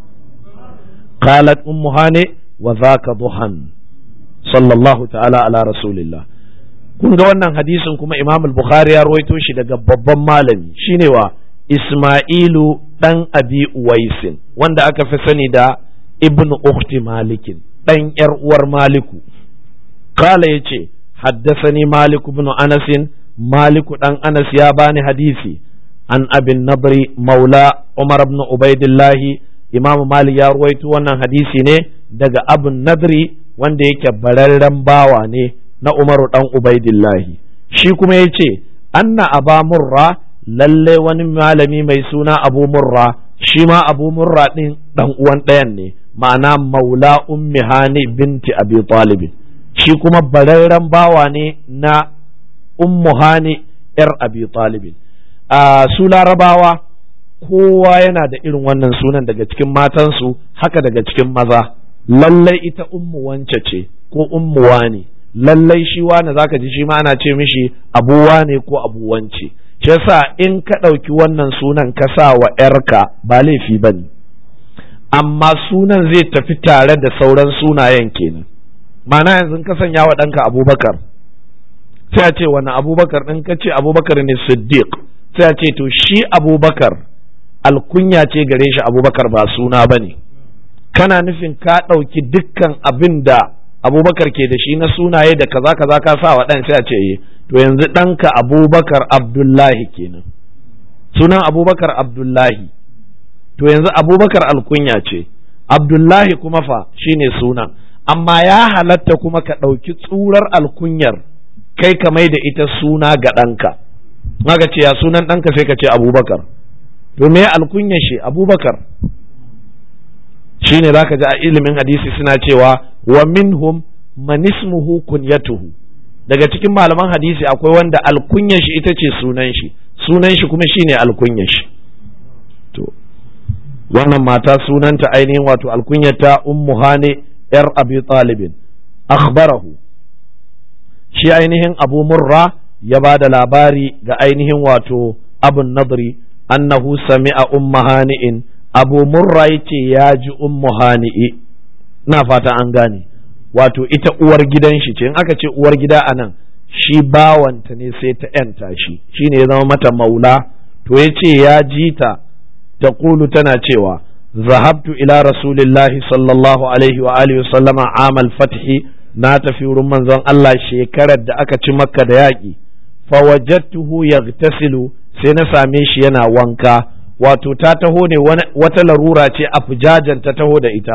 قالت أم هاني وذاك ضحى صلى الله تعالى على رسول الله kun ga wannan hadisin kuma Imam al-Bukhari ya rawaito shi daga babban malami shine wa Isma'ilu dan Abi Uwaisin wanda aka fi sani da Ibn Ukhti Malikin dan yar uwar Maliku kala yace حدثني مالك بن أنس مالك دان أنس يا باني حديثي عن أبي النضر مولى عمر بن عبيد الله إمام مالك يا رويت وانا حديثي ne daga abu nadri wanda yake bararren bawa ne na umaru dan ubaidillahi shi kuma ya ce anna aba murra lalle wani malami mai suna abu murra shi ma abu murra din dan uwan ɗayan ne ma'ana maula ummi hani binti abi talibin shi kuma bararren bawa ne na ummu hani yar abi talibin a su larabawa kowa yana da irin wannan sunan daga cikin matansu haka daga cikin maza lallai ita ummu wance ce ko ummu wani lallai shi wani zaka ji shi ma ana ce mishi abu wane ko abu wance shi yasa in ka ɗauki wannan sunan ka sa wa ‘yarka ba laifi ba ne amma sunan zai tafi tare da sauran sunayen kenan mana yanzu ka sanya wa ɗanka abubakar sai a ce wani abubakar ɗin ka ce abubakar ne siddiq sai a ce to shi abubakar alkunya ce gare shi abubakar ba suna ba ne kana nufin ka ɗauki dukkan abin da abubakar ke da shi na sunaye da kaza kaza ka sa wa ɗan sai a ce to yanzu ɗanka abubakar abdullahi kenan sunan abubakar abdullahi to yanzu abubakar alkunya ce abdullahi kuma fa shine sunan amma ya halatta kuma ka ɗauki tsurar alkunyar kai ka mai da ita suna ga ɗanka maka ce ya sunan ɗanka sai ka ce abubakar to me alkunyar shi abubakar shine zaka ji a ilimin hadisi suna cewa wa minhum man ismuhu kunyatuhu daga cikin malaman hadisi akwai wanda alkunyar shi ita ce sunan shi sunan shi kuma shine alkunyar shi to wannan mata sunanta ainihin wato alkunyata ummu hane yar abi talibin akhbarahu shi ainihin abu murra ya ba da labari ga ainihin wato abun nadri annahu sami'a umma hani'in abu murra yace ya ji ummu hani'i na fata an gane wato ita uwar gidan shi ce in aka ce uwar gida a nan shi bawanta ne sai ta yanta shi shine ya zama mata maula to ya ce ya ji ta ta kulu tana cewa zahabtu ila rasulillahi sallallahu alaihi wa alihi sallama amal fathi na tafi wurin manzon Allah shekarar da aka ci makka da yaƙi fawajattuhu yagtasilu sai na same shi yana wanka wato ta taho ne wata larura ce a fujajen ta taho da ita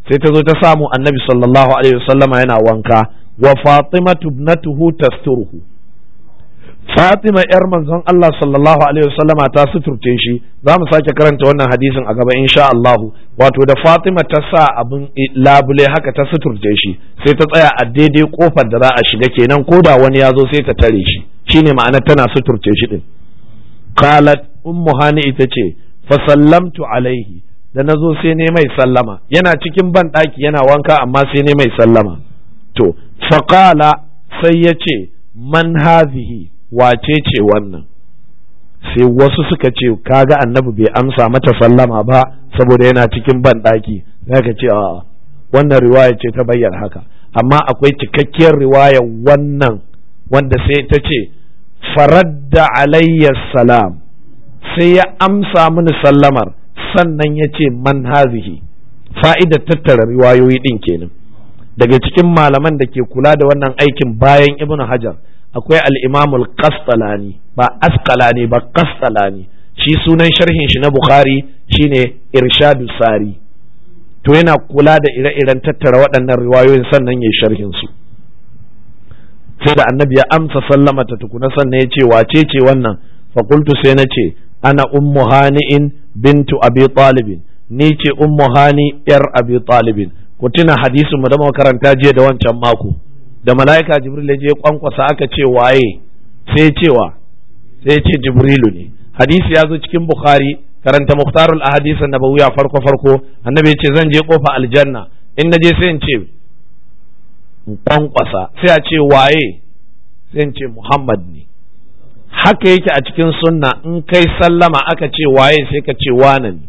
sai ta zo ta samu annabi sallallahu alaihi wasallama yana wanka wa fatimatu ibnatuhu tasturuhu Fatima ‘yar manzon Allah sallallahu Alaihi wasallama ta suturce shi za mu sake karanta wannan hadisin a gaba insha Allahu wato da Fatima ta sa abin labule haka ta suturce shi sai ta tsaya a daidai kofar da za a shiga kenan ko da wani ya zo sai ta tare shi shine ma'ana tana suturce shi din qalat ummu hani ita ce fa sallamtu alaihi da nazo sai ne mai sallama yana cikin ban daki yana wanka amma sai ne mai sallama to faqala sai ya ce man hazihi wace ce wannan sai wasu suka ce kaga annabi bai amsa mata sallama ba saboda yana cikin ban ɗaki ka ce a wannan riwaya ce ta bayyana haka amma akwai cikakkiyar riwaya wannan wanda sai ta ce faradda alayya salam sai ya amsa mini sallamar sannan ya ce man hazihi fa'idar tattara riwayoyi ɗin kenan daga cikin malaman da ke kula da wannan aikin bayan ibnu hajar akwai al'imamul kastalani ba askalani ba kastalani shi sunan sharhin shi na bukhari shine irshadu sari to yana kula da ire-iren tattara waɗannan riwayoyin sannan ya sharhin su sai da annabi ya amsa sallama ta tukuna sannan ya ce wace ce wannan fakultu sai na ce ana ummu hani'in bintu abi talibin ni ce ummu hani yar abi talibin ku tuna hadisin mu da makaranta jiya da wancan mako da mala'ika jibril ya je kwankwasa aka ce waye sai cewa sai ce jibrilu ne hadisi ya zo cikin bukhari karanta muhtarul ahadith nabawiyya farko farko annabi ya ce zan je kofa aljanna in na je sai in ce kwankwasa sai a ce waye sai in ce muhammad ne haka yake a cikin sunna in kai sallama aka ce waye sai ka ce wane ne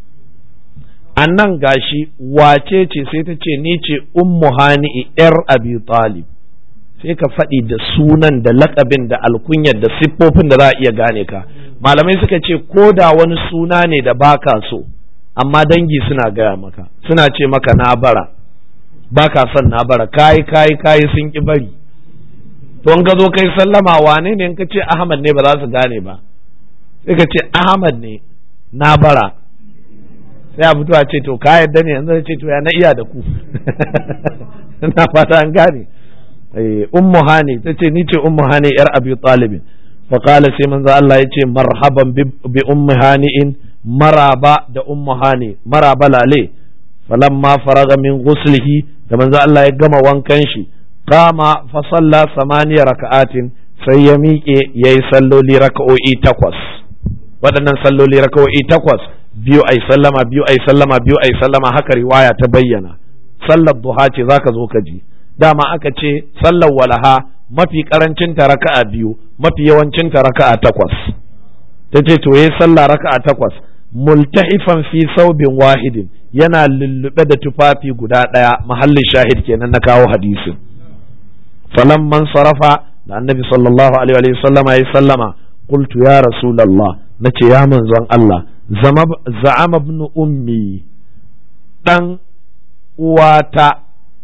a nan gashi wace ce sai ta ce ni ce ummu hani'i yar abi talib sai ka faɗi da sunan da lakabin da alkunyar da siffofin da za a iya gane ka malamai suka ce ko da wani suna ne da baka so amma dangi suna gaya maka suna ce maka na bara baka son na bara kayi kayi kayi sun ki bari to in ka zo kai sallama wane ne in ka ce ahmad ne ba za su gane ba sai ka ce ahmad ne na bara sai a fito a ce to ka yadda ne yanzu ce to ya na iya da ku na fata an gane ummu hani ta ce ni ce ummu hani yar abi talibin fa qala sai manzo Allah ya ce marhaban bi ummu hani'in maraba da ummu hani maraba lale falamma faraga min ghuslihi da manzo Allah ya gama wankan shi kama fa salla samaniya raka'atin sai ya miƙe yayi salloli raka'o'i takwas waɗannan salloli raka'o'i takwas biyu ai sallama biyu ai sallama biyu ai sallama haka riwaya ta bayyana sallar duha ce zaka zo ka ji dama aka ce sallar walaha mafi karancin ta raka'a biyu mafi yawancin ta raka'a takwas ta ce to yayi sallah raka'a takwas multahifan fi saubin wahidin yana lullube da tufafi guda ɗaya mahallin shahid kenan na kawo hadisin falamman sarafa da annabi sallallahu alaihi wa sallama ya sallama qultu ya rasulullah nace ya manzon Allah za'ama ibn ummi dan uwata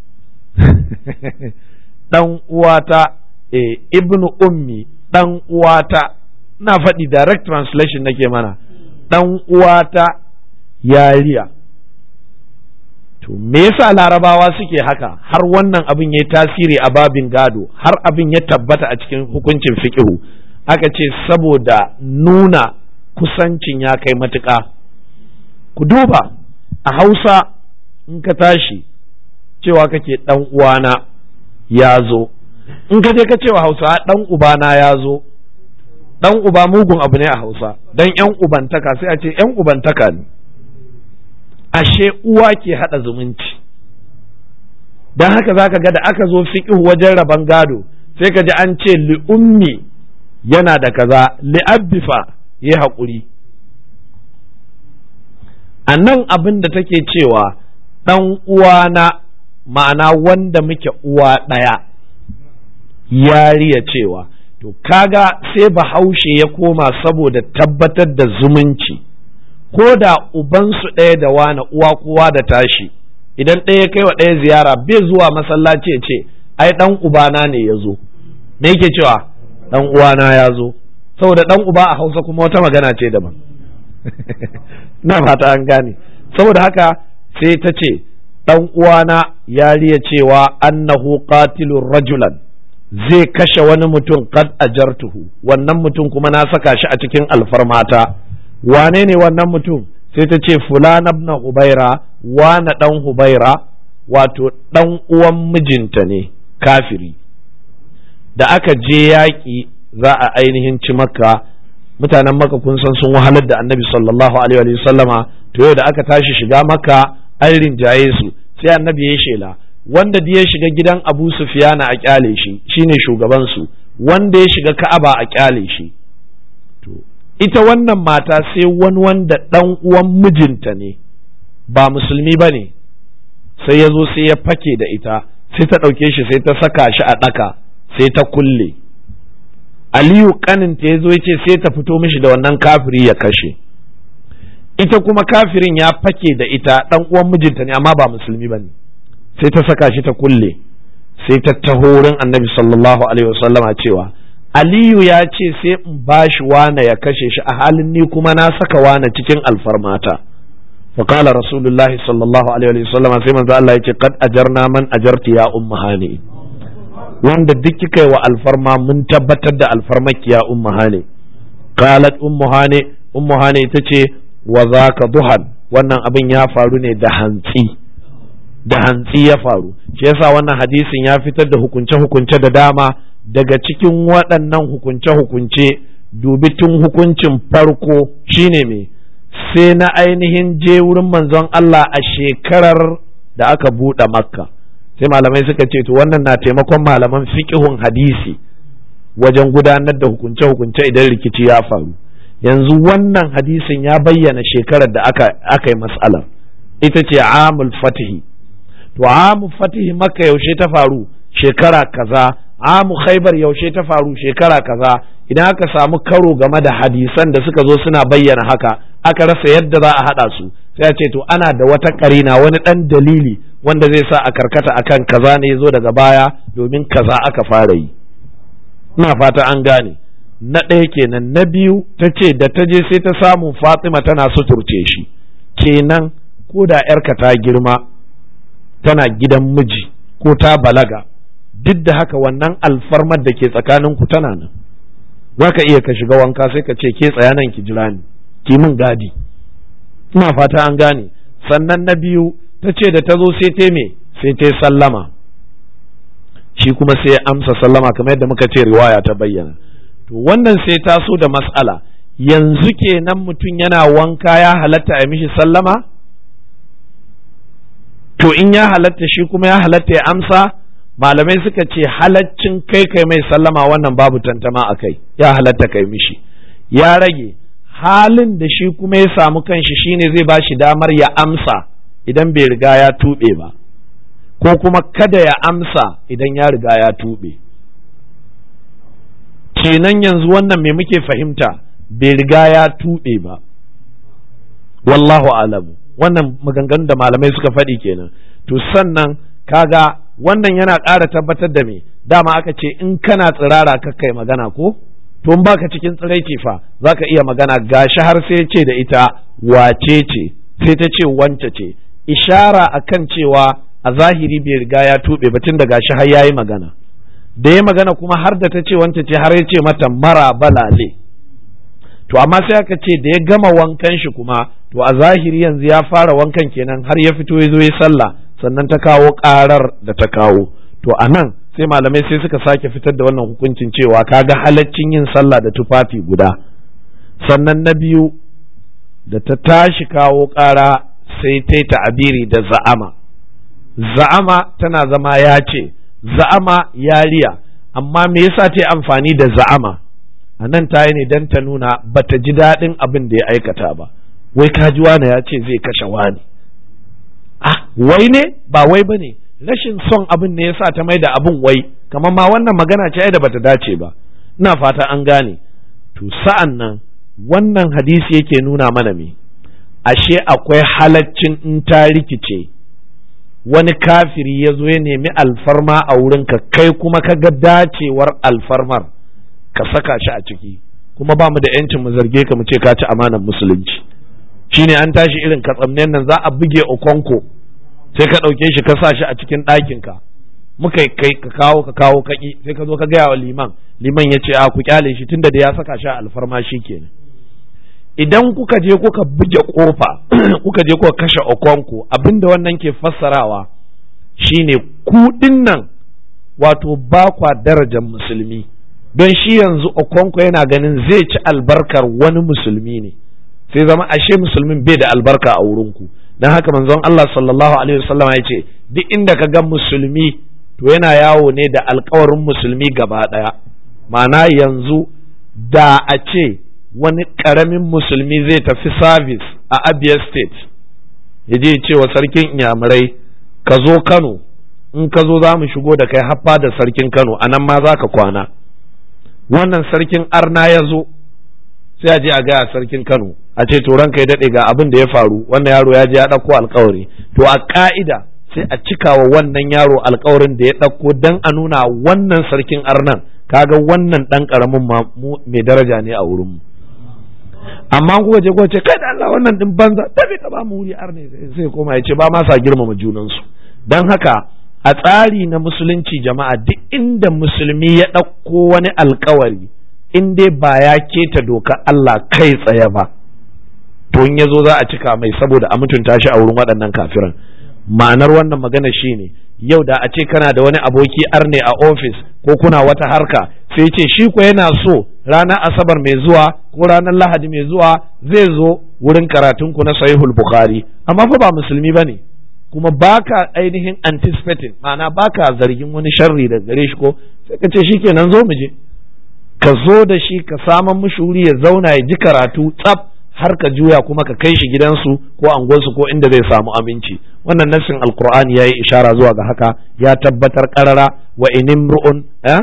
dan uwata eh ibn ummi dan uwata na faɗi direct translation nake mana dan uwata yariya to me yasa larabawa suke haka har wannan abin ya tasiri a babin gado har abin ya tabbata a cikin hukuncin fiqihu aka ce saboda nuna kusancin ya kai matuƙa ku duba a hausa in ka tashi cewa kake ɗan uwana ya zo in ka je ka cewa hausa ɗan ubana ya zo ɗan uba mugun abu ne a hausa don ‘yan ubantaka sai a ce ‘yan ubantaka ne ashe uwa ke haɗa zumunci don haka za ka ga da aka zo fiƙihu wajen rabon gado sai ka ji an ce li'ummi yana da kaza li'abbifa ya haƙuri a nan abin da take cewa ɗan uwana ma'ana wanda muke uwa ɗaya yariya cewa to kaga sai bahaushe ya koma saboda tabbatar da zumunci ko da ubansu ɗaya da wani uwa kowa da tashi idan ɗaya ya kai wa ɗaya ziyara bai zuwa masallaci ya ce ai ɗan ubana ne ya zo me yake cewa ɗan uwana ya zo saboda ɗan uba a hausa kuma wata magana ce daban na fata an gane saboda haka sai ta ce ɗan uwana ya riya cewa annahu qatilur rajulan zai kashe wani mutum qad ajartuhu wannan mutum kuma na saka shi a cikin alfarmata wane ne wannan mutum sai ta ce fulan ibn hubaira wane dan hubaira wato dan uwan mijinta ne kafiri da aka je yaƙi za a ainihin ci makka mutanen maka kun san sun wahalar da annabi sallallahu alaihi wa sallama to yau da aka tashi shiga maka an rinjaye su sai annabi ya shela wanda da ya shiga gidan abu sufiyana a kyale shi shine shugaban su wanda ya shiga ka'aba a kyale shi to ita wannan mata sai wani wanda dan uwan mijinta ne ba musulmi ba ne sai ya zo sai ya fake da ita sai ta ɗauke shi sai ta saka shi a ɗaka sai ta kulle aliyu kaninta ya zo ya ce sai ta fito mishi da wannan kafiri ya kashe ita kuma kafirin ya fake da ita dan uwan mijinta ne amma ba musulmi bane sai ta saka shi ta kulle sai ta taho wurin annabi sallallahu alaihi wasallama cewa aliyu ya ce sai in bashi wane ya kashe shi a halin ni kuma na saka wane cikin alfarmata فقال رسول الله صلى الله عليه وسلم sai manzo Allah yace qad ajarna man ajarti ya ummu hani wanda duk kika wa alfarma mun tabbatar da alfarmaki ya ummu hani qalat ummu hani ummu hani tace wa zaka duhan wannan abin ya faru ne da hantsi da hantsi ya faru shi yasa wannan hadisin ya fitar da hukunce hukunce da dama daga cikin waɗannan hukunce hukunce dubi tun hukuncin farko shine me sai na ainihin je wurin manzon Allah a shekarar da aka buɗe makka sai malamai suka ce to wannan na taimakon malaman fiqhun hadisi wajen gudanar da hukunce-hukunce idan rikici ya faru yanzu wannan hadisin ya bayyana shekarar da aka, aka yi matsalar ita ce amul fatihi to amul fatihi makka yaushe ta faru shekara kaza amu khaibar yaushe ta faru shekara kaza idan aka samu karo game da hadisan da suka zo suna bayyana haka aka rasa yadda za a haɗa su sai a ce to ana da wata karina wani ɗan dalili wanda zai sa a karkata akan kaza ne zo daga baya domin kaza aka fara yi ina fata an gane na ɗaya kenan na biyu ta ce da ta je sai ta samu fatima tana suturce shi kenan ko da yarka ta girma tana gidan miji ko ta balaga duk da haka wannan alfarmar da ke tsakaninku tana nan za ka iya ka shiga wanka sai ka ce ke tsaya nan ki jira ni ki min gadi ina fata an gane sannan na biyu ta ce da ta zo sai ta me sai ta sallama shi kuma sai amsa sallama kamar yadda muka ce riwaya ta bayyana to wannan sai ta so da mas'ala yanzu kenan mutum yana wanka ya halatta a mishi sallama to in ya halatta shi kuma ya halatta ya amsa malamai suka ce halaccin kai kai mai sallama wannan babu tantama a kai ya halatta kai mishi ya rage halin da shi kuma ya samu kanshi shine zai ba shi damar ya amsa idan bai riga ya tuɓe ba ko kuma kada ya amsa idan ya riga ya tuɓe kenan yanzu wannan me muke fahimta bai riga ya tuɓe ba wallahu alamu wannan maganganun da malamai suka faɗi kenan to sannan kaga wannan yana ƙara tabbatar da me dama aka ce in kana tsirara ka kai magana ko to in baka cikin tsiraici fa zaka iya magana gashi har sai ce da ita wace ce sai ta ce wance ce ishara akan cewa a zahiri bai riga ya tuɓe ba tun da gashi har yayi magana da ya magana kuma har da ta ce wance ce har ya ce mata mara balale to amma sai aka ce da ya gama wankan shi kuma to a zahiri yanzu ya fara wankan kenan har ya fito ya zo ya sallah sannan ta kawo karar da ta kawo to a nan sai malamai sai suka sake fitar da wannan hukuncin cewa kaga halaccin yin sallah da tufafi guda sannan na biyu da ta tashi kawo kara sai ta yi ta'abiri da za'ama za'ama tana zama ya ce za'ama yariya amma me yasa ta yi amfani da za'ama a nan ta yi ne don ta nuna bata ji daɗin abin da ya aikata ba wai kaji wane ya ce zai kashe wani ah wai ne ba wai ba ne rashin son abin ne yasa ta mai da abin wai kamar ma wannan magana ce da bata dace ba ina fata an gane to sa'an nan wannan hadisi yake nuna mana me ashe akwai halaccin in ta rikice wani kafiri ya zo ya nemi alfarma a wurinka kai kuma ka ga dacewar alfarmar ka saka shi a ciki kuma ba mu da yancin mu zarge ka mu ce ka ci amanar musulunci shine an tashi irin katsamnen nan za a buge okonko sai ka ɗauke shi ka sa shi a cikin ɗakinka muka kai ka kawo ka kawo kaki sai ka zo ka gaya wa liman liman ya ce a ku kyale shi tunda da ya saka shi a alfarma shi kenan idan kuka je kuka buge kofa kuka je kuka kashe okonku abinda wannan ke fassarawa shine ku nan wato ba kwa darajar musulmi don shi yanzu okonku yana ganin zai ci albarkar wani musulmi ne sai zama ashe musulmin bai da albarka a wurinku don haka manzon Allah sallallahu alaihi wasallam ya ce duk inda ka ga musulmi to yana yawo ne da alkawarin musulmi gaba ɗaya ma'ana yanzu da a ce wani ƙaramin musulmi zai tafi service a abia state ya je ce wa sarkin inyamurai ka zo kano in ka zo za mu shigo da kai haffa da sarkin kano a nan ma za ka kwana wannan sarkin arna ya zo sai a je a gaya sarkin kano a ce to ranka ya daɗe ga abin da ya faru wannan yaro ya je ya ɗauko alkawari to a ka'ida sai a cika wa wannan yaro alkawarin da ya ɗauko don a nuna wannan sarkin arnan kaga wannan ɗan ƙaramin mai daraja ne a wurinmu amma kuka je kuka ce kai da Allah wannan din banza tafi ka ba mu wuri arne sai koma ya ce ba ma sa girmama junansu don haka a tsari na musulunci jama'a duk inda musulmi ya ɗauko wani alkawari in dai ba ya keta doka Allah kai tsaye ba to in ya zo za a cika mai saboda a mutunta shi a wurin waɗannan kafiran ma'anar wannan magana shine yau da a ce kana da wani aboki arne a ofis ko kuna wata harka sai ce shi ko yana so ranar asabar mai zuwa ko ranar lahadi mai zuwa zai zo wurin karatun ku na sahihul bukhari amma fa ba musulmi bane kuma baka ainihin anticipating ma'ana baka zargin wani sharri da gare shi ko sai ka ce shikenan zo mu je ka zo da shi ka saman mishi wuri ya zauna ya ji karatu tsaf har ka juya kuma ka kai shi gidansu ko angonsu ko inda zai samu aminci wannan nassin alqur'ani yayi ishara zuwa ga haka ya tabbatar qarara wa in imru'un eh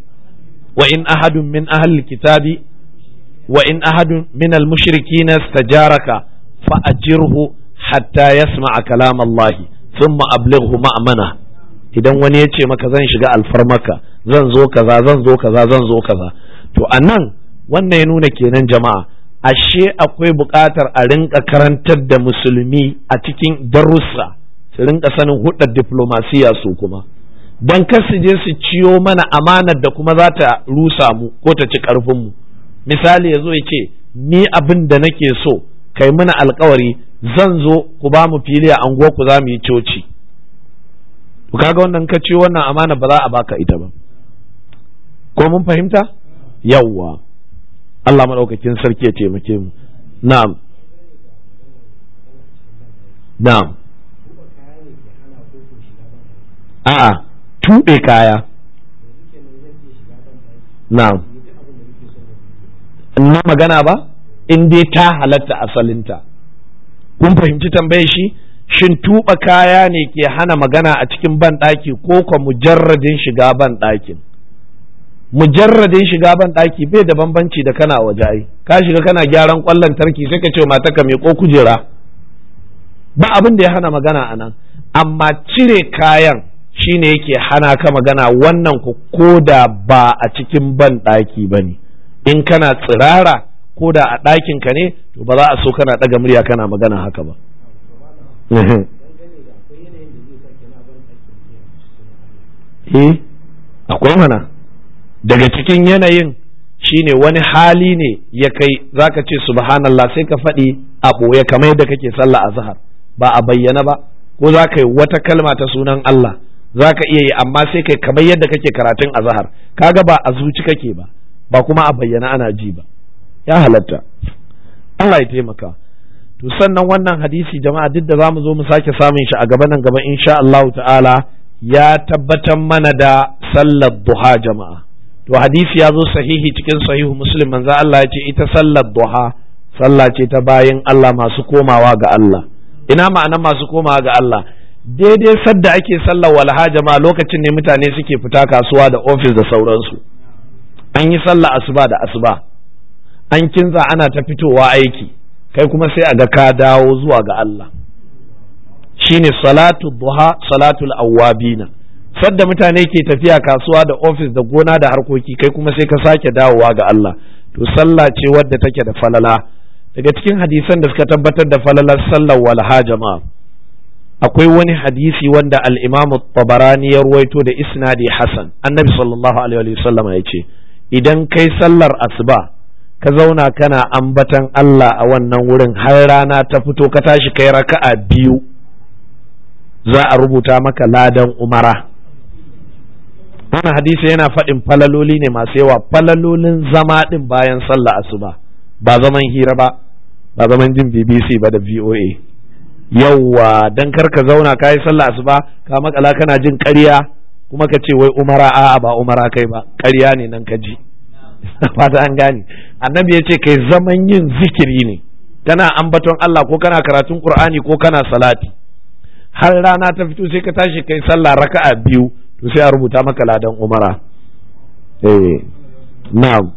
wa in ahadun min ahli kitabi wa in ahadun min al-mushrikeen istajaraka fa ajirhu hatta yasma'a kalam Allah thumma ablighu ma'mana idan wani ya ce maka zan shiga alfarmaka zan zo kaza zan zo kaza zan zo kaza to anan wannan ya nuna kenan jama'a ashe akwai buƙatar a rinka karantar da musulmi a cikin darussa su rinka sanin hudar diplomasiya su kuma don kar su je su ciyo mana amanar da kuma za ta rusa mu ko ta ci ƙarfinmu misali ya zo ya ce ni abin da nake so kai mana alkawari zan zo ku ba mu fili a anguwa ku za mu yi coci to kaga wannan ka ciyo wannan amana ba za a baka ita ba ko mun fahimta yawwa Allah maɗaukakin sarki ya taimake mu na'am na'am a'a tuɓe kaya na'am na magana ba in dai ta halatta asalinta kun fahimci tambayar shi shin tuɓa kaya ne ke hana magana a cikin banɗaki ko kwa mujarradin shiga banɗakin mujarradin shiga ban ɗaki bai da bambanci da kana waje ai ka shiga kana gyaran ƙwallon tarki sai ka ce mata ka ko kujera ba abin da ya hana magana a nan amma cire kayan shine yake hana ka magana wannan ku ko da ba a cikin ban ɗaki ba ne in kana tsirara ko da a ɗakin ka ne to ba za a so kana ɗaga murya kana magana haka ba eh akwai mana daga cikin yanayin shine wani hali ne ya kai zaka ce subhanallah sai ka faɗi a ɓoye kamar yadda kake sallah a zahar ba a bayyana ba ko za ka yi wata kalma ta sunan Allah za ka iya yi amma sai kai kamar yadda kake karatun a zahar kaga ba a zuci kake ba ba kuma a bayyana ana ji ba ya halatta Allah ya taimaka to sannan wannan hadisi jama'a duk da za mu zo mu sake samun shi a gaba nan gaba insha Allah ta'ala ya tabbatar mana da sallar duha jama'a to hadisi ya zo sahihi cikin sahihu muslim manzo Allah ya ce ita sallar duha sallah ce ta bayin Allah masu komawa ga Allah ina ma'ana masu komawa ga Allah daidai sadda ake sallar walha jama'a lokacin ne mutane suke fita kasuwa da ofis da sauransu an yi sallah asuba da asuba an kinza ana ta fitowa aiki kai kuma sai a ga ka dawo zuwa ga Allah shine salatu duha salatul awwabina sadda mutane ke tafiya kasuwa da ofis da gona da harkoki kai kuma sai ka sake dawowa ga Allah to sallah ce wadda take da falala daga cikin hadisan da suka tabbatar da falalar sallar walha jama'a akwai wani hadisi wanda al-imamu tabarani ya ruwaito da isnadi hasan annabi sallallahu alaihi wasallam ya ce idan kai sallar asuba ka zauna kana ambatan Allah a wannan wurin har rana ta fito ka tashi kai raka'a biyu za a rubuta maka ladan umara wannan hadisi yana faɗin falaloli ne masu yawa falalolin zama ɗin bayan sallah asuba ba zaman hira ba ba zaman jin BBC ba da VOA yawwa dan kar ka zauna ka yi sallah asuba ka makala kana jin ƙarya kuma ka ce wai umara a'a ba umara kai ba ƙarya ne nan ka ji fata an gane annabi ya ce kai zaman yin zikiri ne kana ambaton Allah ko kana karatun Qur'ani ko kana salati har rana ta fito sai ka tashi kai sallah raka'a biyu to sai a rubuta maka ladan umara eh na'am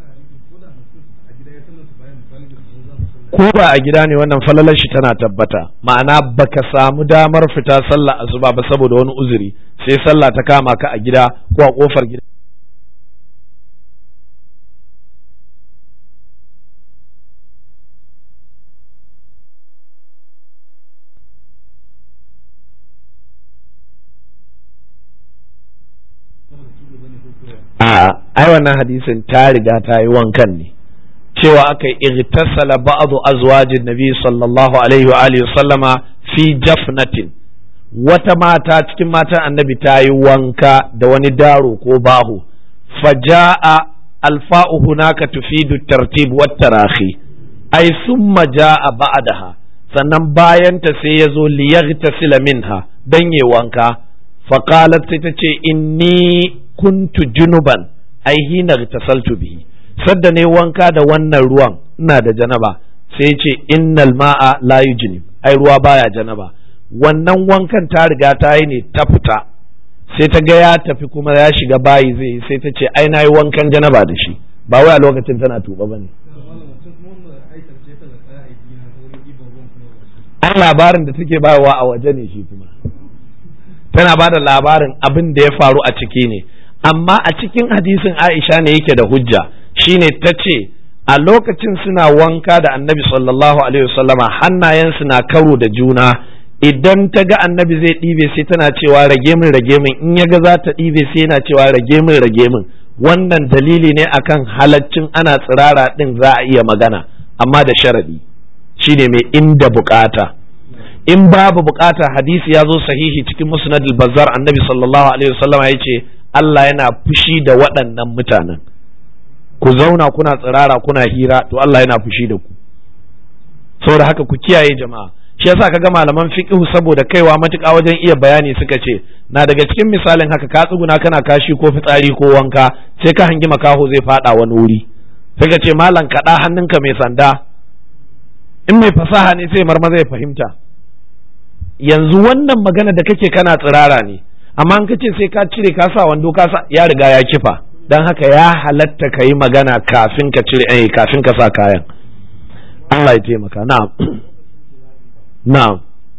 ko ba a gida ne wannan falalar shi tana tabbata ma'ana baka samu damar fita sallah asuba ba saboda wani uzuri sai sallah ta kama ka a gida ko a kofar gida a ai wannan hadisin ta riga ta yi wankan ne cewa aka yi igtasala ba'du azwajin nabi sallallahu alaihi wa alihi sallama fi jafnatin wata mata cikin matan annabi ta yi wanka da wani daro ko bahu faja'a alfa'u hunaka tufidu tartib wat tarahi ai summa ja'a ba'daha sannan bayan ta sai ya zo liyaghtasila minha dan yi wanka faqalat sai ta ce inni kuntu junuban ai hina tasaltu bihi sadda ne wanka da wannan ruwan ina da janaba sai ce innal ma'a la yujnib ai ruwa baya janaba wannan wankan ta riga ta yi ne ta fita sai ta ga ya tafi kuma ya shiga bayi zai yi sai ta ce ai nayi wankan janaba da shi ba wai a lokacin tana tuba bane an labarin da take bayarwa a waje ne shi kuma tana ba da labarin abin da ya faru a ciki ne amma a cikin hadisin Aisha ne yake da hujja shine ta ce a lokacin suna wanka da annabi sallallahu alaihi wasallama hannayensu na karo da juna idan ta ga annabi zai ɗibe sai tana cewa rage min rage min in ya ga za ta ɗibe sai yana cewa rage min rage min wannan dalili ne akan halaccin ana tsirara ɗin za a iya magana amma da sharadi shine mai inda bukata in babu bukata hadisi ya zo sahihi cikin musnad al-bazzar annabi sallallahu alaihi wasallama ya ce Allah yana fushi da waɗannan mutanen ku zauna kuna tsirara kuna hira to Allah yana fushi da ku saboda haka ku kiyaye jama'a shi yasa kaga malaman fiqh saboda kaiwa matuƙa wajen iya bayani suka ce na daga cikin misalin haka ka tsuguna kana kashi ko fitsari ko wanka sai ka hangi makaho zai fada wani wuri sai ka ce malam kaɗa hannunka mai sanda in mai fasaha ne sai marma zai fahimta yanzu wannan magana da kake kana tsirara ne amma an kace sai ka cire ka sa wando ka sa ya riga ya kifa dan haka ya halatta ka yi magana kafin ka cire eh kafin ka sa kayan Allah ya taimaka na'am na'am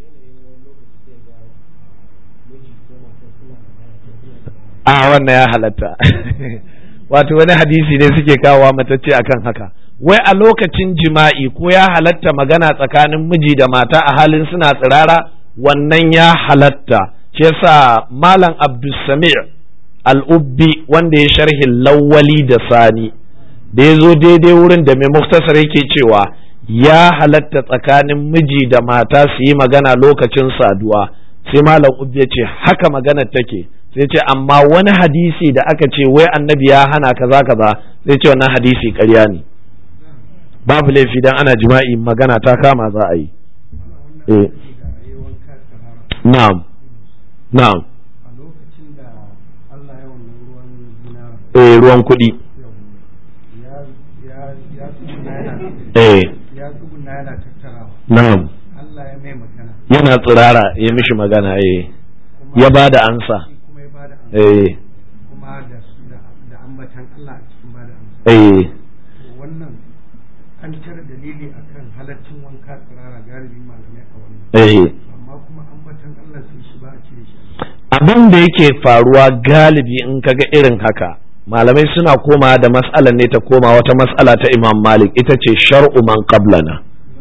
a wannan ya halatta wato wani hadisi ne suke kawowa matacce akan haka wai a lokacin jima'i ko ya halatta magana tsakanin miji da mata a halin suna tsirara wannan ya halatta shi yasa malam abdulsamir al'ubbi wanda ya sharhin lawwali da sani da ya zo daidai wurin da mai muktasar yake cewa ya halatta tsakanin miji da mata su yi magana lokacin saduwa sai malam ubbi ya ce haka maganar take sai ce amma wani hadisi da aka ce wai annabi ya hana kaza kaza sai ce wannan hadisi ƙarya ne babu laifi dan ana jima'i magana ta kama za a yi eh na'am na'am a lokacin da Allah ya wannan ruwan zina eh ruwan kuɗi ya ya ya tsuguna yana eh ya tsuguna yana tattarawa na'am Allah ya mai magana yana tsirara ya mishi magana eh ya ba da ansa shi kuma ya bada amsa eh kuma da da da ambatan Allah a cikin bada amsa eh to wannan an cire dalili akan halaccin wanka tsirara galibin malamai a wannan eh amma kuma ambatan Allah sai shi ba a cire shi abin da yake faruwa galibi in kaga irin haka malamai suna koma da mas'alar ne ta koma wata mas'ala ta imam malik ita ce shar'u man qablana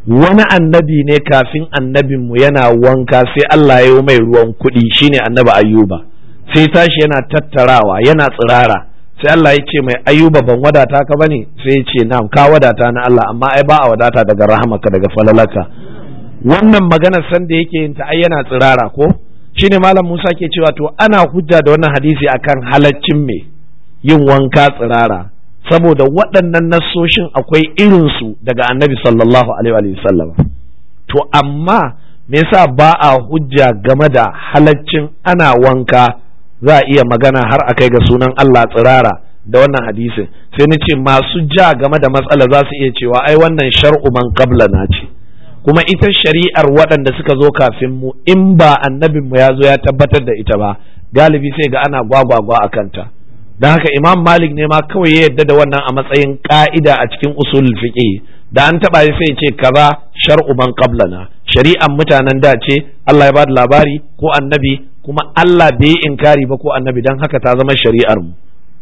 wani annabi ne kafin annabinmu yana wanka sai Allah ya yi mai ruwan kuɗi shine annabi ayyuba sai tashi yana tattarawa yana tsirara sai Allah ya ce mai ayyuba ban wadata ka bane sai ya ce na'am ka wadata na Allah amma ai ba a wadata daga rahamaka daga falalaka wannan magana san da yake yin ta ai yana tsirara ko shine malam Musa ke cewa to ana hujja da wannan hadisi akan halaccin me yin wanka tsirara saboda waɗannan nassoshin akwai irinsu daga annabi sallallahu alaihi wa sallam to amma me yasa ba a hujja game da halaccin ana wanka za a iya magana har a kai ga sunan Allah tsirara da wannan hadisin sai ni ce masu ja game da matsala za su iya cewa ai wannan shar'u man qabla na ce kuma ita shari'ar waɗanda suka zo kafin mu in ba annabin mu ya zo ya tabbatar da ita ba galibi sai ga ana gwagwagwa a kanta don haka imam malik ne ma kawai ya yadda da wannan a matsayin ka'ida a cikin usul fiqh da an taba sai ce kaza shar'u man qablana shari'an mutanen da ce Allah ya bada labari ko annabi kuma Allah bai inkari ba ko annabi dan haka ta zama shari'ar mu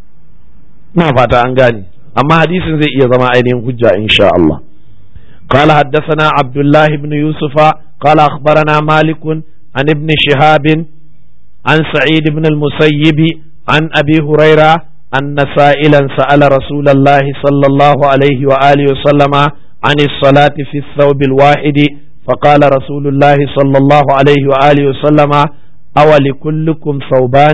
ina fata an gane amma hadisin zai iya zama ainihin hujja insha Allah قال حدثنا عبد الله بن يوسف قال أخبرنا مالك عن ابن شهاب عن سعيد بن المسيب عن أبي هريرة أن سائلا سأل رسول الله صلى الله عليه وآله وسلم عن الصلاة في الثوب الواحد فقال رسول الله صلى الله عليه وآله وسلم أولكلكم ثوبان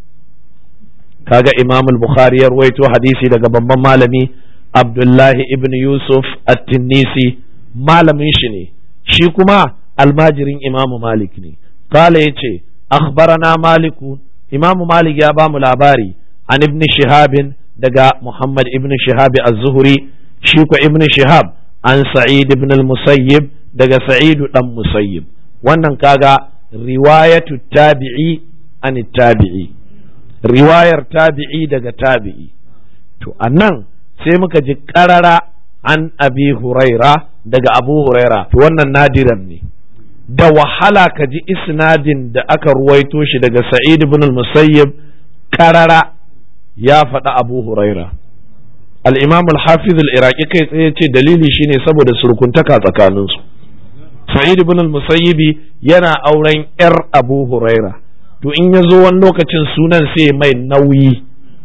kaga Imam al-Bukhari ya ruwaito hadisi daga babban malami Abdullahi ibn Yusuf at-Tinnisi malamin shi ne shi kuma almajirin Imam Malik ne kala yace akhbarana Maliku Imam Malik ya bamu labari an ibn Shihabin daga Muhammad ibn Shihab az-Zuhri shi ko ibn Shihab an Sa'id ibn al-Musayyib daga Sa'id dan Musayyib wannan kaga riwayatu tabi'i an tabi'i riwayar tabi'i daga tabi'i to annan sai muka ji karara an abi huraira daga abu huraira to wannan nadiran ne da wahala ka ji isnadin da aka ruwaito shi daga sa'id ibn al-musayyib karara ya faɗa abu huraira al-imam al-hafiz al-iraqi kai tsaye ce dalili shine saboda surkuntaka tsakaninsu sa'id ibn al-musayyibi yana auren yar abu huraira to in ya zo wani lokacin sunan sai mai nauyi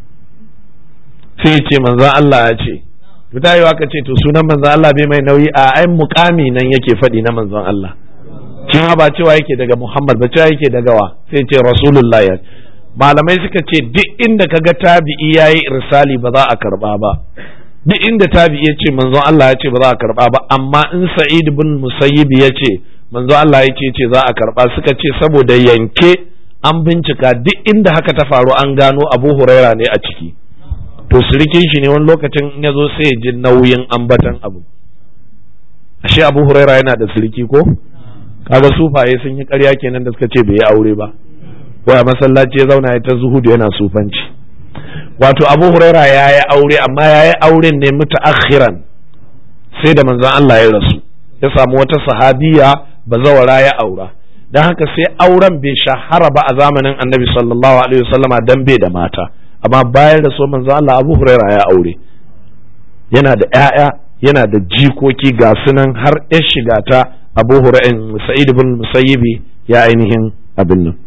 sai ce manzan Allah ya ce to ta yi ka ce to sunan manzan Allah bai mai nauyi a ai mukami nan yake faɗi na manzan Allah cewa ba cewa yake daga Muhammad ba cewa yake daga wa sai ce Rasulullah ya malamai suka ce duk inda kaga tabi'i yayi irsali ba za a karba ba duk inda tabi'i ya ce manzon Allah ya ce ba za a karba ba amma in Sa'id bin Musayyib ya ce manzon Allah ya ce ce za a karba suka ce saboda yanke an bincika duk inda haka ta faru an gano Abu Huraira ne a ciki to sirikin shi ne wani lokacin in ya zo sai ya ji nauyin ambatan abu ashe Abu Huraira yana da siriki ko kaga sufaye sun yi ƙarya kenan da suka ce bai yi aure ba waya masallaci ya zauna ya ta zuhudu yana sufanci wato Abu Huraira ya yi aure amma ya yi auren ne mutaakhiran sai da manzon Allah ya rasu ya samu wata sahabiya bazawara ya aura don haka sai auren bai shahara ba a zamanin annabi sallallahu alaihi wasallama dan bai da mata amma bayan da so manzo Allah Abu Huraira ya aure yana da ƴaƴa yana da jikoki ga sunan har ya shiga ta Abu Hurairah Sa'id ibn Musayyibi ya ainihin abin nan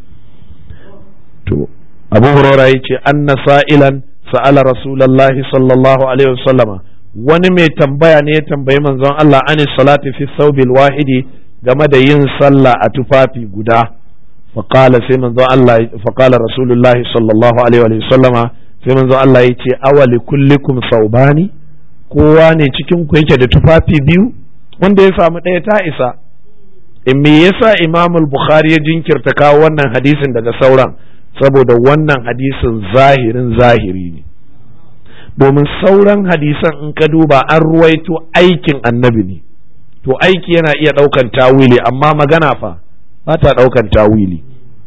to Abu Hurairah yace anna sa'ilan sa'ala Rasulullahi sallallahu alaihi wasallama wani mai tambaya ne ya tambayi manzon Allah anis salati fi thawbil wahidi game da yin sallah a tufafi guda faƙala sai manzo Allah faƙala rasulullahi sallallahu alaihi wa sallama sai manzo Allah ya ce awali kullikum saubani kowa ne cikin ku yake da tufafi biyu wanda ya samu ɗaya ta isa in me yasa Imam al-Bukhari ya jinkirta kawo wannan hadisin daga sauran saboda wannan hadisin zahirin zahiri ne domin sauran hadisan in ka duba an ruwaito aikin annabi ne to aiki yana iya ɗaukan tawili amma magana fa ba ta ɗaukan tawili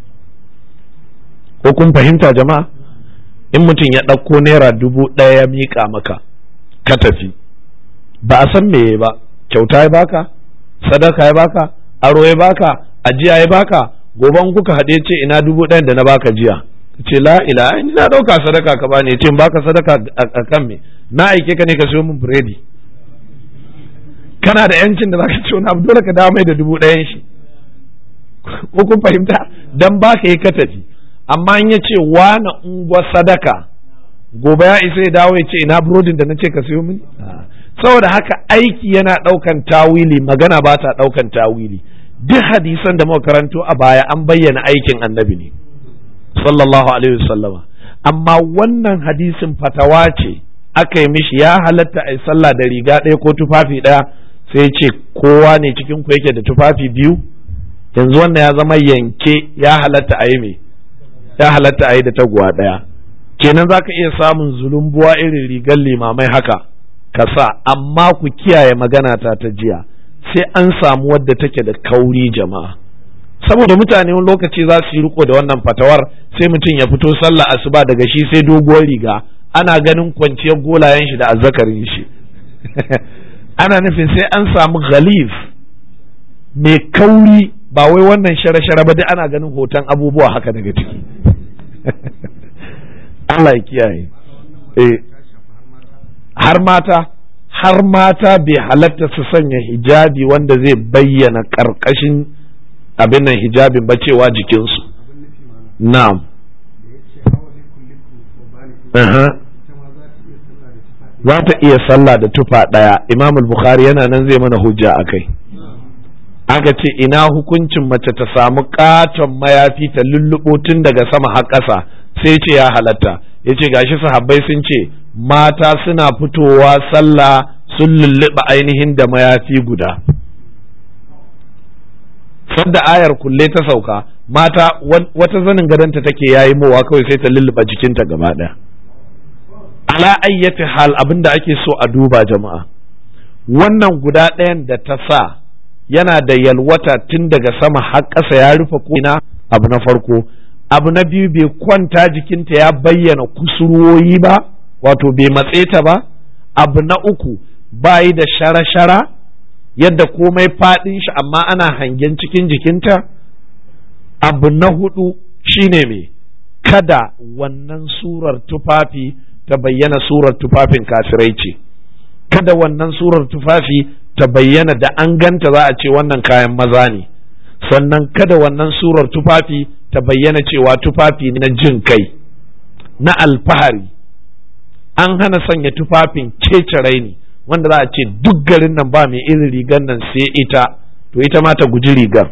ko kun fahimta jama'a in mutum ya ɗauko naira dubu ɗaya ya miƙa maka ka tafi ba a san me ba kyauta ya baka sadaka ya baka aro ya baka ajiya ya baka goban kuka haɗe ce ina dubu ɗayan da na baka jiya ce la ila ni na ɗauka sadaka ka bani ce baka sadaka a kan me na aike ka ne ka siyo min biredi kana da yancin da zaka ce wani abu dole ka dawo mai da dubu ɗayan shi ko kun fahimta dan ba ka yi ka tafi amma in ya ce wani ungwa sadaka gobe ya isa ya dawo ya ce ina burodin da na ce ka siyo mini saboda haka aiki yana ɗaukan tawili magana ba ta ɗaukan tawili duk hadisan da muka karanto a baya an bayyana aikin annabi ne sallallahu alaihi wasallama amma wannan hadisin fatawa ce aka yi mishi ya halatta a yi sallah da riga ɗaya ko tufafi ɗaya sai ce kowa ne cikin ku yake da tufafi biyu yanzu wannan ya zama yanke ya halatta a yi me ya halatta a yi da taguwa ɗaya kenan za ka iya samun zulumbuwa irin rigar limamai haka ka sa amma ku kiyaye magana ta ta jiya sai an samu wadda take da kauri jama'a saboda mutane wani lokaci za su yi riko da wannan fatawar sai mutum ya fito sallah asuba daga shi sai doguwar riga ana ganin kwanciyar golayen shi da azzakarin shi ana nufin sai an samu ghalif mai kauri ba wai wannan shara-shara ba dai ana ganin hoton abubuwa haka daga ciki Allah ya kiyaye eh har mata har mata bai halatta su sanya hijabi wanda zai bayyana karkashin abin nan hijabin ba cewa jikinsu na'am za ta iya sallah da tufa ɗaya imam bukhari yana nan zai mana hujja a kai aka ce ina hukuncin mace ta samu katon mayafi ta lulluɓo tun daga sama har ƙasa sai ce ya halatta ya ce gashi sahabbai sun ce mata suna fitowa sallah sun lulluɓa ainihin da mayafi guda sadda ayar kulle ta sauka mata wata zanin gadonta take yayi mowa kawai sai ta lulluɓa jikinta gaba ɗaya ala ayyati hal abin da ake so a duba jama'a wannan guda ɗayan da ta sa yana da yalwata tun daga sama har ƙasa ya rufe ko'ina abu na farko abu na biyu bai kwanta jikinta ya bayyana kusurwoyi ba wato bai matse ta ba abu na uku bayi da shara-shara yadda komai faɗin shi amma ana hangen cikin jikinta abu na hudu shine me kada wannan surar tufafi ta bayyana surar tufafin kafirai ce kada wannan surar tufafi ta bayyana da an ganta za a ce wannan kayan maza ne sannan kada wannan surar tufafi ta bayyana cewa tufafi na jin kai na alfahari an hana sanya tufafin kece raini wanda za a ce duk garin nan ba mai irin rigar nan sai ita to ita ma ta guji rigar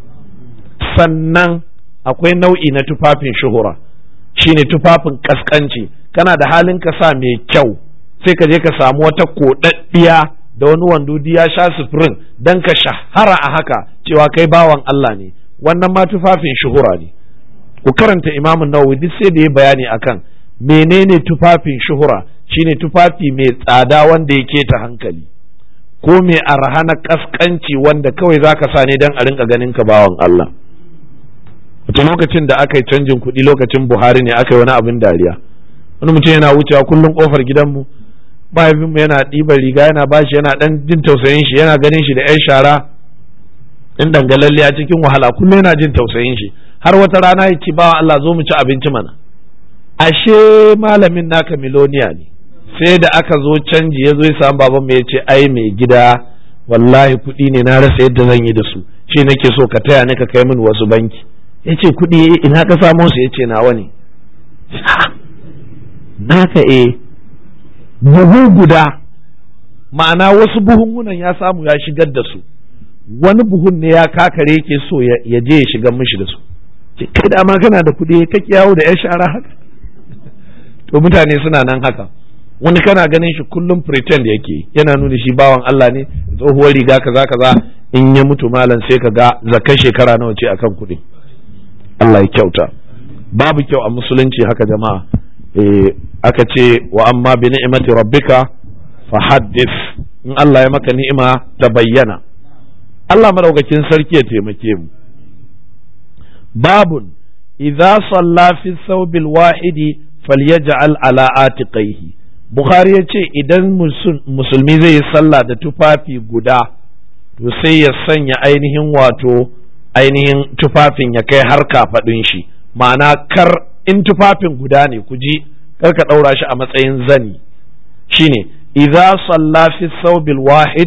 sannan akwai nau'i na tufafin shuhura shine tufafin kaskanci kana da halin ka sa mai kyau sai ka je ka samu wata koɗaɗɗiya da wani wando ya sha sufurin don ka shahara a haka cewa kai bawan Allah ne wannan ma tufafin shuhura ne ku karanta imamun nawawi duk sai da ya bayani akan menene tufafin shuhura shine tufafi mai tsada wanda ya keta hankali ko mai arha na kaskanci wanda kawai zaka sa ne don a rinka ganin ka bawan Allah wata lokacin da aka yi canjin kuɗi lokacin buhari ne aka yi wani abin dariya wani mutum yana wucewa kullum kofar gidanmu mahaifinmu yana ɗiban riga yana bashi yana ɗan jin tausayin shi yana ganin shi da 'yan shara in dangalalle a cikin wahala kullum yana jin tausayin shi har wata rana ya ci bawa Allah zo mu ci abinci mana ashe malamin naka miloniya ne sai da aka zo canji ya zo ya samu baban mai ya ce ai mai gida wallahi kuɗi ne na rasa yadda zan yi da su shi nake so ka taya ni ka kai min wasu banki ya ce kuɗi ina ka samo su ya ce nawa ne naka e buhu guda ma'ana wasu buhunhunan ya samu ya shigar da su wani buhun ne ya kakare yake so ya je ya shigar mishi da su kai da ma kana da kuɗi ka yawo da ya shara haka to mutane suna nan haka wani kana ganin shi kullum pretend yake yana nuna shi bawan Allah ne tsohuwar riga kaza kaza in ya mutu malam sai ka ga zakan shekara nawa ce akan kuɗi Allah ya kyauta babu kyau a musulunci haka jama'a eh aka ce wa amma bi ni'mati rabbika fa haddith in Allah ya maka ni'ima ta bayyana Allah madaukakin sarki ya taimake mu babun idza salla fi thawbil wahidi falyaj'al ala atiqaihi Bukhari ya ce idan musulmi zai yi sallah da tufafi guda to sai ya sanya ainihin wato ainihin tufafin ya kai har kafaɗin shi ma'ana kar in tufafin guda ne ku ji kar ka ɗaura shi a matsayin zani shine idza salla fi thawbil wahid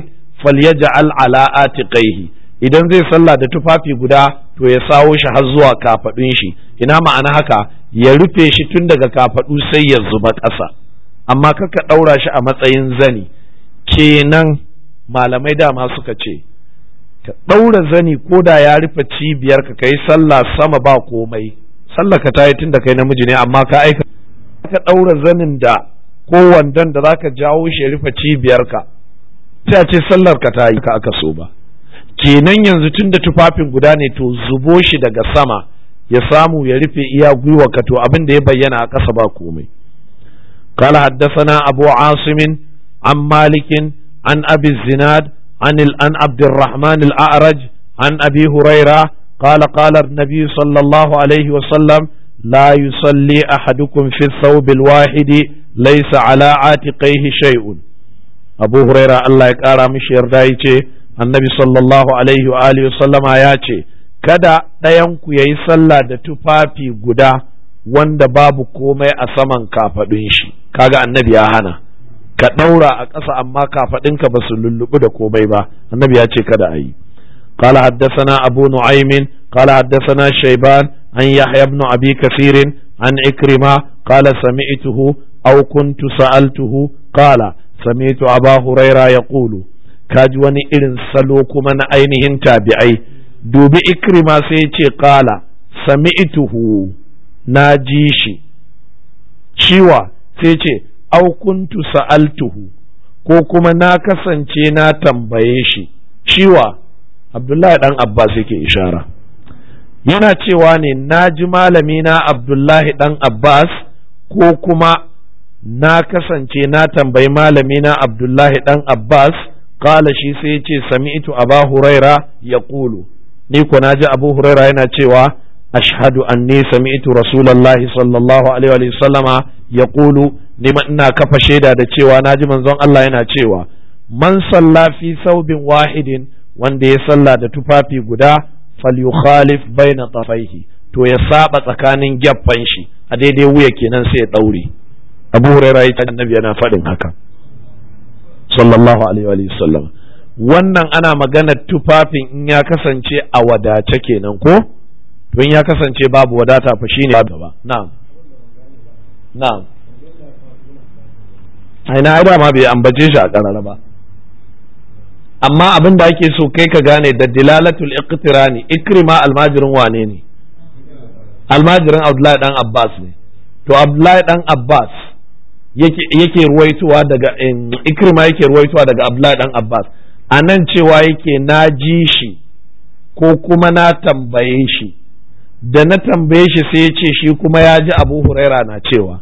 falyaj'al ala atiqaihi idan zai sallah da tufafi guda to ya sawo shi har zuwa kafadun shi ina ma'ana haka ya rufe shi tun daga kafadu sai ya zuba ƙasa amma kaka ɗaura shi a matsayin zani kenan malamai dama suka ce ka ɗaura zani ko da ya rufe cibiyar ka kai sallah sama ba komai sallah ka ta yi tun da kai namiji ne amma ka aika ka ɗaura zanin da ko wandon da zaka jawo shi ya rufe cibiyar ka sai a ce sallar ka ta yi ka aka so ba kenan yanzu tun da tufafin guda ne to zubo shi daga sama ya samu ya rufe iya gwiwa ka to abin da ya bayyana a ƙasa ba komai قال حدثنا أبو عاصم عن مالك عن أبي الزناد عن عن عبد الرحمن الأعرج عن أبي هريرة قال قال النبي صلى الله عليه وسلم لا يصلي أحدكم في الثوب الواحد ليس على عاتقيه شيء أبو هريرة الله يقارى مش يردايتي النبي صلى الله عليه وآله وسلم آياتي kada ɗayanku ya yi sallah da tufafi guda wanda babu komai a saman kafaɗun shi kaga annabi ya hana ka ɗaura a ƙasa amma kafaɗinka ba su lulluɓu da komai ba annabi ya ce kada a yi قال حدثنا أبو نعيم قال حدثنا شيبان عن يحيى بن أبي كثير عن إكرمة قال سمعته أو كنت سألته قال سمعت أبا هريرة يقول كاجواني إذن سلوك من أينهن تابعي دوبي إكرمة سيتي قال سمعته ناجيشي شيوا سيتي أو كنت سألته ko kuma na kasance na tambaye shi shiwa abdullahi dan abbas yake ishara yana cewa ne na ji malami na abdullahi dan abbas ko kuma na kasance na tambayi malami na abdullahi dan abbas kala shi sai ce sami'tu aba huraira ya kulu ni ko na ji abu huraira yana cewa ashhadu anni sami'tu rasulallahi sallallahu alaihi wa sallama ya kulu ni ina kafa shaida da cewa na ji manzon Allah yana cewa man salla fi saubin wahidin wanda ya salla da tufafi guda falyukhalif baina tafaihi to ya saba tsakanin gyaffan shi a daidai wuya kenan sai ya daure abu huraira ya ce annabi yana faɗin haka sallallahu alaihi wa sallam wannan ana maganar tufafin in ya kasance a wadace kenan ko to in ya kasance babu wadata fa shine gaba na'am na'am aina ai dama bai ambace shi a karara ba amma abin da ake so kai ka gane da dilalatul iqtirani ikrima almajirin wane ne almajirin abdullahi dan abbas ne to abdullahi dan abbas yake ruwaituwa daga ikrima yake ruwaituwa daga abdullahi dan abbas a nan cewa yake na ji shi ko kuma na tambaye shi da na tambaye shi sai ya ce shi kuma ya ji abu huraira na cewa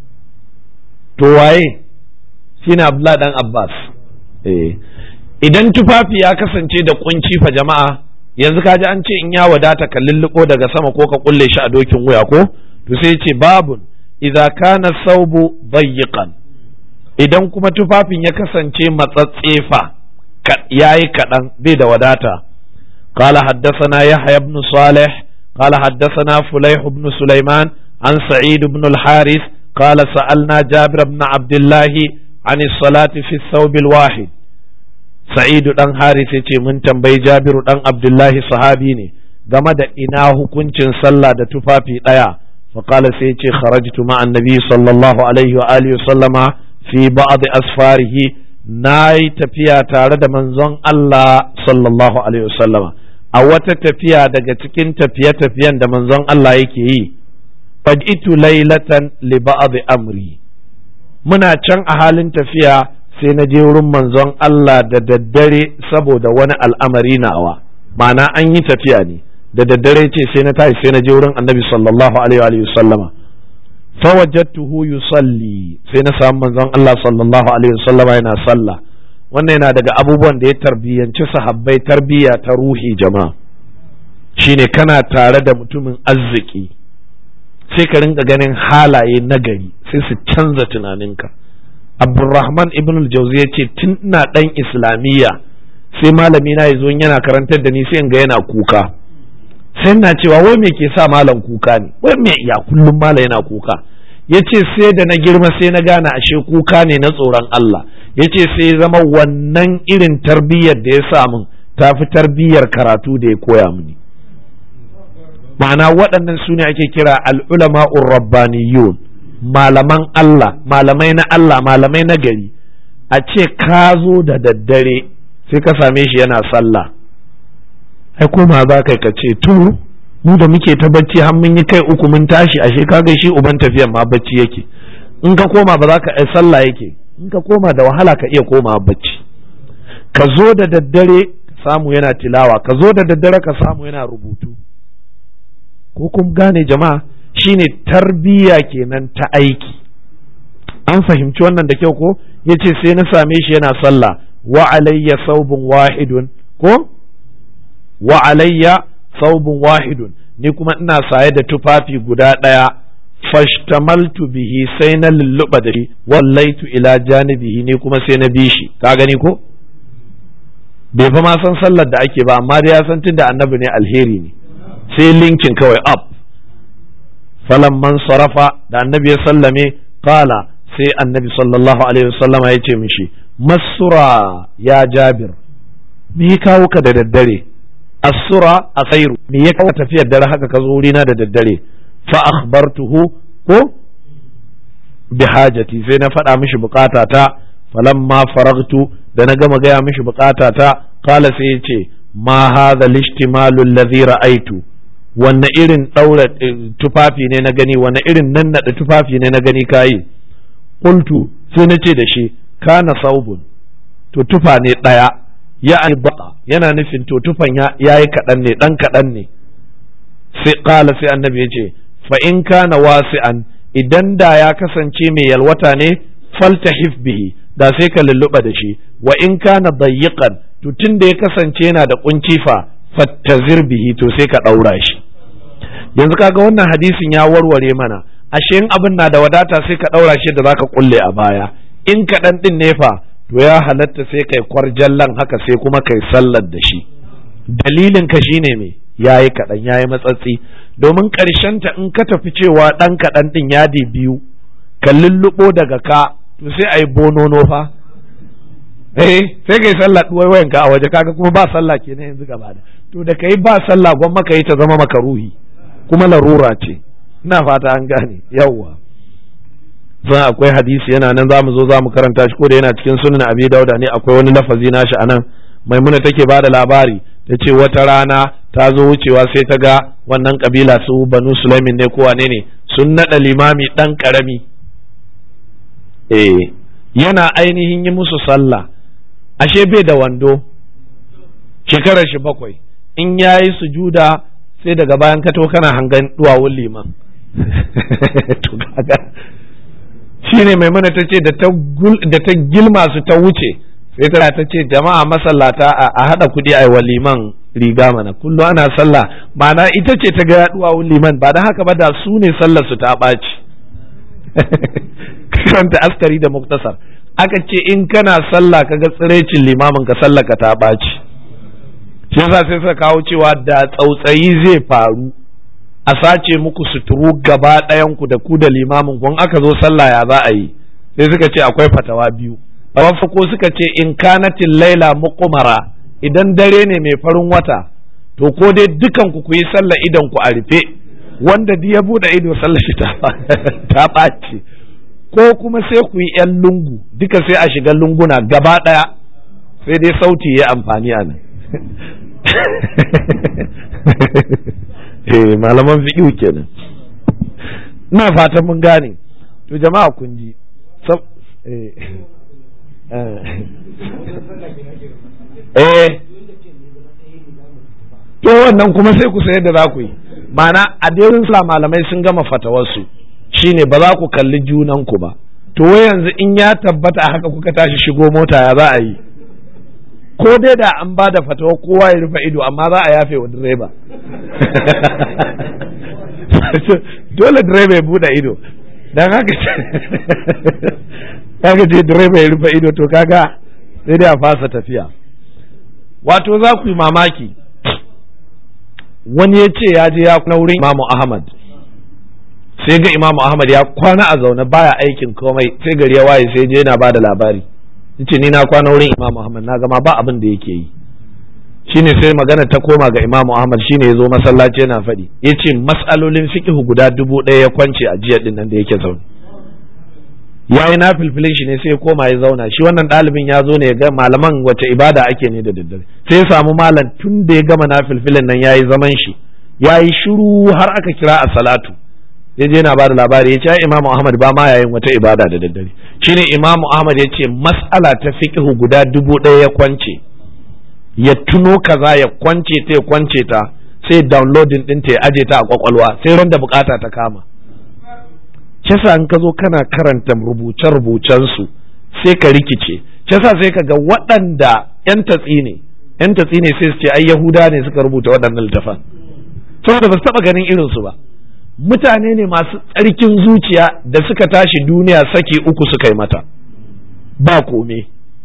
to waye shine abdullahi dan abbas eh idan tufafi ya kasance da kunci fa jama'a yanzu kaji an ce in ya wadata ka lulluɓo daga sama ko ka kulle shi a dokin wuya ko to sai ce babun idza kana saubu dayyiqan idan kuma tufafin ya kasance matsatsefa yayi kaɗan bai da wadata قال حدثنا يحيى بن صالح قال حدثنا فليح بن سليمان عن سعيد بن الحارث قال سألنا جابر بن عبد الله عن الصلاة في الثوب الواحد sa'idu dan haris ya ce mun tambayi jabiru dan abdullahi sahabi ne game da ina hukuncin sallah da tufafi ɗaya faƙala sai ce kharajtu ma annabi sallallahu alaihi wa alihi sallama fi ba'd asfarihi na yi tafiya tare da manzon Allah sallallahu alaihi sallama a wata tafiya daga cikin tafiye-tafiyen da manzon Allah yake yi fajitu lailatan li ba'd amri muna can a halin tafiya sai na je wurin manzon Allah da daddare saboda wani al'amari nawa ma'ana an yi tafiya ne da daddare ce sai na tashi sai na je wurin annabi sallallahu alaihi wa sallama fawajadtuhu yusalli sai na samu manzon Allah sallallahu alaihi wa sallama yana sallah wannan yana daga abubuwan da ya tarbiyyanci sahabbai tarbiyya ta ruhi jama'a shine kana tare da mutumin arziki sai ka rinka ganin halaye nagari sai su canza tunaninka Abdulrahman ibn al-Jawzi ya ce tun ina dan islamiyya sai malami na yazo yana karantar da ni sai in ga yana kuka sai ina cewa wai me ke sa malam kuka ne wai me ya kullum malam yana kuka yace sai da na girma sai na gane ashe kuka ne na tsoron Allah yace sai zama wannan irin tarbiyyar da ya samu ta fi tarbiyyar karatu da ya koya mini ma'ana waɗannan su ne ake kira al'ulama rabbaniyun malaman Allah malamai na Allah malamai na gari a ce ka zo da daddare sai ka same shi yana sallah ai koma za ka ka ce to mu da muke ta bacci har mun yi kai uku mun tashi ashe ka ga shi uban tafiyan ma bacci yake in ka koma ba za ka ai sallah yake in ka koma da wahala ka iya koma bacci ka zo da daddare samu yana tilawa ka zo da daddare ka samu yana rubutu ko kun gane jama'a shine tarbiyya kenan ta aiki an fahimci wannan da kyau ko yace sai na same shi yana sallah wa alayya saubun wahidun ko wa alayya saubun wahidun ni kuma ina saye da tufafi guda ɗaya fashtamaltu bihi sai na lulluɓa da shi wallaitu ila janibihi ni kuma sai na bi shi ka gani ko bai fa ma san sallar da ake ba amma dai ya san tunda annabi ne alheri ne sai linkin kawai up falan man sarafa da annabi ya sallame kala sai annabi sallallahu alaihi wasallama ya ce mishi masura ya jabir me ya kawo ka da daddare asura asairu me ya kawo tafiyar dare haka ka zo wurina da daddare fa akhbartuhu ko bi hajati sai na faɗa mishi bukatata falamma faragtu da na gama gaya mishi bukatata kala sai ya ce ma hadha lishtimalu alladhi ra'aitu wanne irin daura tufafi ne na gani wanne irin nannaɗa tufafi ne na gani kayi qultu sai na ce da shi kana saubun to tufa ne ɗaya ya albaka yana nufin to tufan ya yi kaɗan ne ɗan kaɗan ne sai ƙala sai annabi ya ce fa in kana wasi'an idan da ya kasance mai yalwata ne faltahif bihi da sai ka lulluɓa da shi wa in kana dayyiqan to tun da ya kasance yana da kunci fa fattazir bihi to sai ka ɗaura shi yanzu kaga wannan hadisin ya warware mana ashe in abin na da wadata sai ka ɗaura shi da zaka kulle a baya in kaɗan ɗin ne fa to ya halatta sai kai kwarjallan haka sai kuma kai sallar da shi dalilin ka shine me yayi kaɗan yayi matsatsi domin ta in ka tafi cewa ɗan kaɗan ɗin yadi biyu ka lulluɓo daga ka to sai a yi bonono fa eh sai kai sallah wayan ka a waje kaga kuma ba sallah kenan yanzu gaba da to da kai ba sallah gwamma ka yi ta zama makaruhi kuma larura ce ina fata an gane yawwa zan akwai hadisi yana nan zamu zo zamu karanta shi ko da yana cikin sunan abi dauda ne akwai wani lafazi nashi anan maimuna take ba da labari ta ce wata rana ta zo wucewa sai ta ga wannan kabila su banu sulaimin ne ko wane ne sun naɗa limami ɗan ƙarami eh yana ainihin yi musu sallah ashe bai da wando shekarar shi bakwai in yayi sujuda sai daga bayan ka to kana hangan duwawun liman to kaga shine maimuna ta ce da ta gilma su ta wuce sai ta ta ce jama'a masallata a haɗa kuɗi a wa liman riga mana kullum ana sallah ma'ana ita ce ta ga duwawun liman ba da haka ba da su ne sallar su ta ɓaci karanta askari da muktasar aka ce in kana sallah kaga tsirecin limamin ka sallah ka ta ɓaci shi yasa sai suka kawo cewa da tsautsayi zai faru a sace muku suturu gaba ɗayan ku da ku da limamin kun aka zo sallah ya za a yi sai suka ce akwai fatawa biyu a farko suka ce in kanatin laila muqmara idan dare ne mai farin wata to ko dai dukan ku ku yi sallah idan ku a rufe wanda duk ya bude ido sallah shi ta ɓaci ko kuma sai ku yi yan lungu duka sai a shiga lunguna gaba ɗaya sai dai sauti ya amfani a nan eh malaman fiqh kenan ina fatan mun gane to jama'a kun ji eh to wannan kuma sai ku sayar da za ku yi ma'ana a dairin sula malamai sun gama fatawarsu shine ba za ku kalli junanku ba to wai yanzu in ya tabbata haka kuka tashi shigo mota ya za a yi ko dai da an ba da fatawa kowa ya rufe ido amma za a yafe wa direba dole direba ya bude ido don haka kaga ce direba ya rufe ido to kaga sai dai a fasa tafiya wato za ku yi mamaki wani ya ce ya je ya kuna wurin imamu ahmad sai ga imamu ahmad ya kwana a zaune baya aikin komai sai gari ya waye sai je yana ba da labari yace ni na kwana wurin Imam Ahmad na gama ba abin da yake yi shine sai magana ta koma ga Imam Ahmad shine ya zo masallaci yana faɗi yace mas'alolin fiqh guda dubu ɗaya ya kwance a jiya din nan da yake zaune ya yi na filfilin shi ne sai ya koma ya zauna shi wannan ɗalibin ya zo ne ya ga malaman wace ibada ake ne da daddare sai ya samu malam tun da ya gama na filfilin nan ya yi zaman shi ya yi shiru har aka kira a salatu ya je na bada labari ya ce imamu ahmad ba ma yayin wata ibada da daddare shine imamu ahmad ya ce mas'ala ta fiqhu guda dubu ɗaya ya kwance ya tuno kaza ya kwance ta ya kwance ta sai downloading ɗinta ya aje ta a kwakwalwa sai ran da bukata ta kama Cesa in ka zo kana karanta rubuce-rubucen su sai ka rikice Cesa sai ka ga waɗanda 'yan tatsi ne 'yan tatsi ne sai su ce ai yahuda ne suka rubuta waɗannan littafan saboda ba su taɓa ganin irinsu ba mutane ne masu tsarkin zuciya da suka tashi duniya saki uku suka yi mata ba kome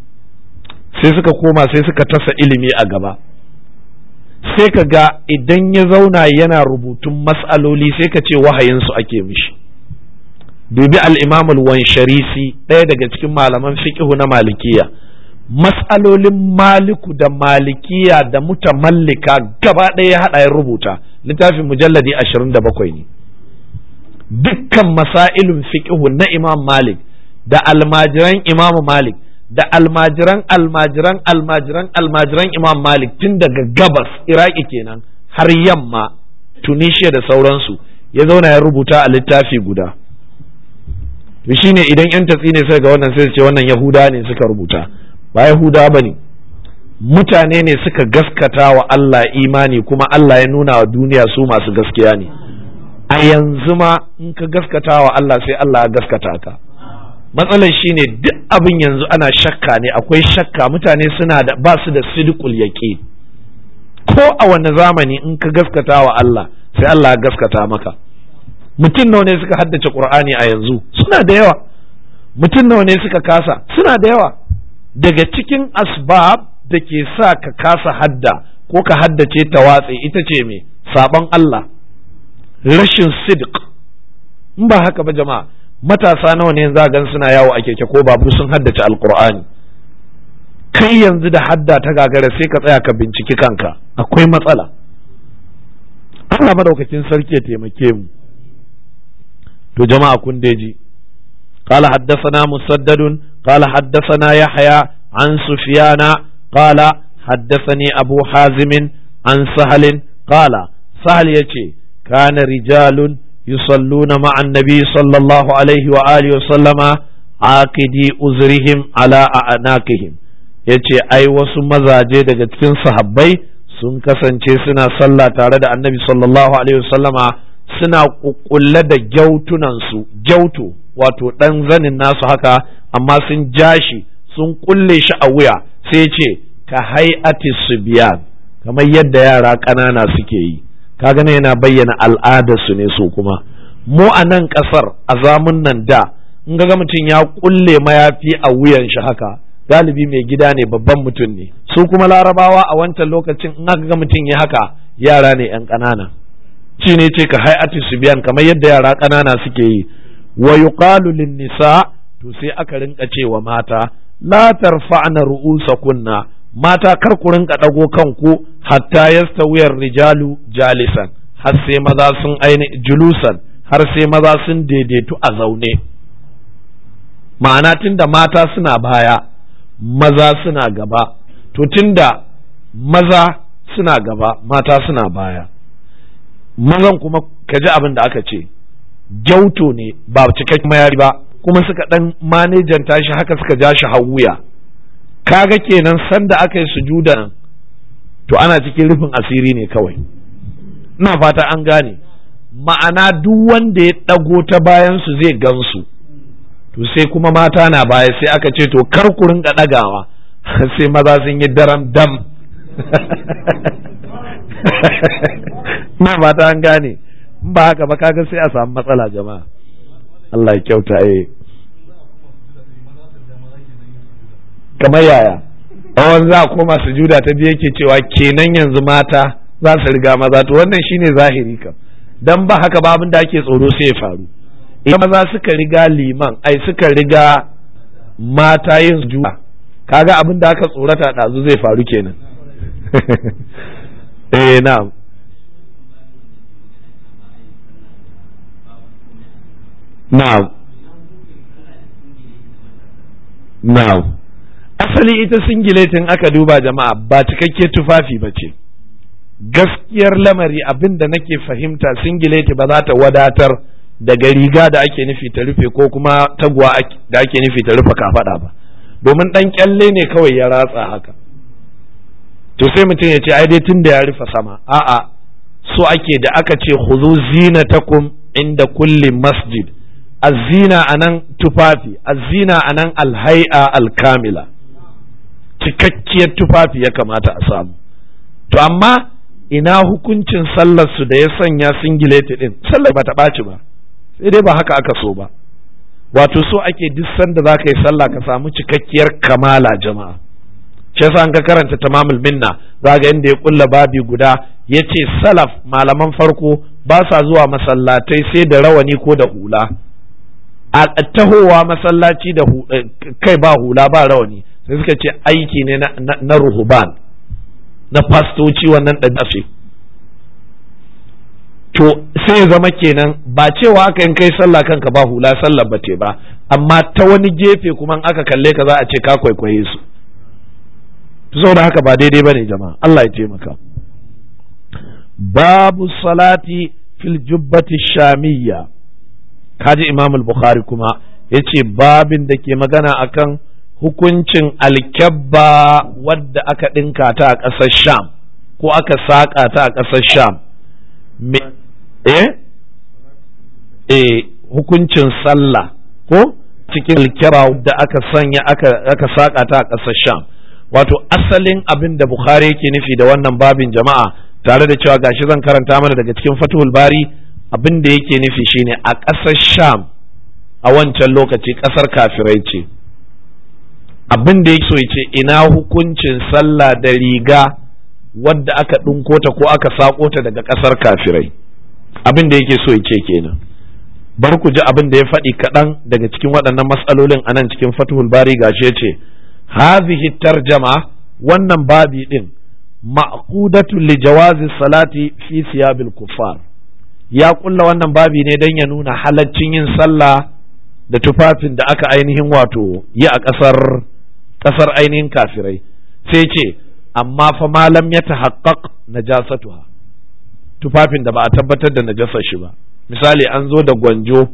sai suka koma sai suka tasa ilimi a gaba sai ka ga idan ya zauna yana rubutun mas'aloli sai ka ce wahayinsu ake mishi dubi al-imam al-wansharisi ɗaya daga cikin malaman fiqhu na malikiya mas'alolin maliku da malikiya da mutamallika gaba ɗaya ya haɗa ya rubuta littafin mujalladi ashirin da bakwai ne dukkan masailun fiqhu na imam malik da almajiran imam malik da almajiran almajiran almajiran almajiran imam malik tun daga gabas iraki kenan har yamma tunisia da sauransu ya zauna ya rubuta a littafi guda to shine idan yan tatsi ne sai ga wannan sai ce wannan yahuda ne suka rubuta ba yahuda ba ne mutane ne suka gaskata wa Allah imani kuma Allah ya nuna wa duniya su masu gaskiya ne a yanzu ma in ka gaskata wa Allah sai Allah ya gaskata ka matsalar shine duk abin yanzu ana shakka ne akwai shakka mutane suna da ba su da sidqul yaqin ko a wani zamani in ka gaskata wa Allah sai Allah ya gaskata maka mutum nawa ne suka haddace Qur'ani a yanzu suna da yawa mutum nawa ne suka kasa suna da yawa daga cikin asbab da ke sa ka kasa hadda ko ka haddace ta watse ita ce me sabon Allah rashin sidq in ba haka ba jama'a matasa nawa ne za gan suna yawo a keke ko babu sun haddace alqur'ani kai yanzu da hadda ta gagara sai ka tsaya ka binciki kanka akwai matsala Allah madaukakin sarki ya taimake mu to jama'a kun ji قال حدثنا مسدد قال حدثنا يحيى عن سفيان قال حدثني أبو حازم عن سهل قال سهل يتي كان رجال يصلون مع النبي صلى الله عليه وآله وسلم عاقدي أزرهم على أعناقهم yace ai wasu mazaje daga cikin sahabbai sun kasance suna sallah tare da annabi sallallahu alaihi wasallama suna kukkulle da gyautunansu gyautu wato ɗan zanin nasu haka amma sun ja shi sun kulle shi a wuya sai ce ka hay'ati biyan kamar yadda yara ƙanana suke yi kaga ne yana bayyana al'adarsu ne su kuma mu a nan ƙasar a zamun nan da in ga mutum ya kulle mayafi a wuyan shi haka galibi mai gida ne babban mutum ne su kuma larabawa a wancan lokacin in aka ga mutum ya haka yara ne 'yan ƙanana shi ne ce ka hay'ati biyan kamar yadda yara ƙanana suke yi wa yuqalu lin nisa to sai aka rinka cewa mata la tarfa'na ru'usakunna mata kar ku rinka dago kanku hatta yastawiyar rijalu jalisan har sai maza sun aini julusan har sai maza sun daidaitu a zaune ma'ana tunda mata suna baya maza suna gaba to tunda maza suna gaba mata suna baya mazan kuma ka ji abin da aka ce gyauto ne ba cikakken mayari ba kuma suka dan manejan tashi haka suka ja shi hawuya kaga kenan sanda aka yi sujuda nan to ana cikin rufin asiri ne kawai ina fata an gane ma'ana duk wanda ya ɗago ta bayan su zai gansu to sai kuma mata na baya sai aka ce to kar ku rinka ɗagawa sai maza sun yi daram dam ina fata an gane ba haka ba kaga sai a samu matsala jama'a Allah ya kyauta eh kamar yaya awon za a koma sujuda ta biyu yake cewa kenan yanzu mata za su riga maza to wannan shine zahiri kam dan ba haka ba abin da ake tsoro sai ya faru idan maza suka riga liman ai suka riga mata yin sujuda kaga abin da aka tsorata ɗazu zai faru kenan eh na'am na'am na'am asali ita singiletin aka duba jama'a ba cikakke tufafi ba ce gaskiyar lamari abin da nake fahimta singileti ba za ta wadatar daga riga da ake nufi ta rufe ko kuma taguwa da ake nufi ta rufe kafada ba domin dan kyalle ne kawai ya ratsa haka to sai mutum ya ce ai dai tun da ya rufe sama a'a so ake da aka ce khudhu zinatakum inda kulli masjid azina anan tufafi azina anan alhai'a alkamila cikakkiyar tufafi ya kamata a samu to amma ina hukuncin sallar su da ya sanya singileti din sallar ba ta ɓaci ba sai dai ba haka aka so ba wato so ake duk sanda za ka yi sallah ka samu cikakkiyar kamala jama'a shi yasa an ka karanta tamamul minna za ga inda ya kulla babi guda ya ce salaf malaman farko ba sa zuwa masallatai sai da rawani ko da hula a tahowa masallaci da kai ba hula ba rawani sai suka ce aiki ne na ruhuban na fastoci wannan ɗan to sai ya zama kenan ba cewa aka in kai sallah kanka ba hula sallah ba ce ba amma ta wani gefe kuma aka kalle ka za a ce ka kwaikwaye su saboda haka ba daidai ba ne jama'a Allah ya taimaka babu salati fil jubbati shamiyya kaji imam al-bukhari kuma yace babin da ke magana akan hukuncin alkyabba wadda aka ɗinka ta a ƙasar sham ko aka saƙa ta a ƙasar sham eh eh hukuncin sallah ko cikin alkyaba da aka sanya aka saƙa ta a ƙasar sham wato asalin abin da bukhari yake nufi da wannan babin jama'a tare da cewa gashi zan karanta mana daga cikin fatuhul bari abin da yake nufi shine a ƙasar sham a wancan lokaci ƙasar kafirai ce abin da yake so ya ce ina hukuncin sallah da riga wadda aka ɗinko ta ko aka saƙo ta daga ƙasar kafirai abin da yake so ya ce kenan bar ku ji abin da ya faɗi kaɗan daga cikin waɗannan matsalolin a nan cikin fatuhul bari gashi ya ce hazihi tarjama wannan babi ɗin ma'qudatu li jawazi salati fi siyabil kuffar ya kulla wannan babi ne don ya nuna halaccin yin sallah da tufafin da aka ainihin wato yi a ƙasar ƙasar ainihin kafirai sai ce amma fa malam ya tahaqqaq najasatuha tufafin da ba a tabbatar da najasar shi ba misali an zo da gwanjo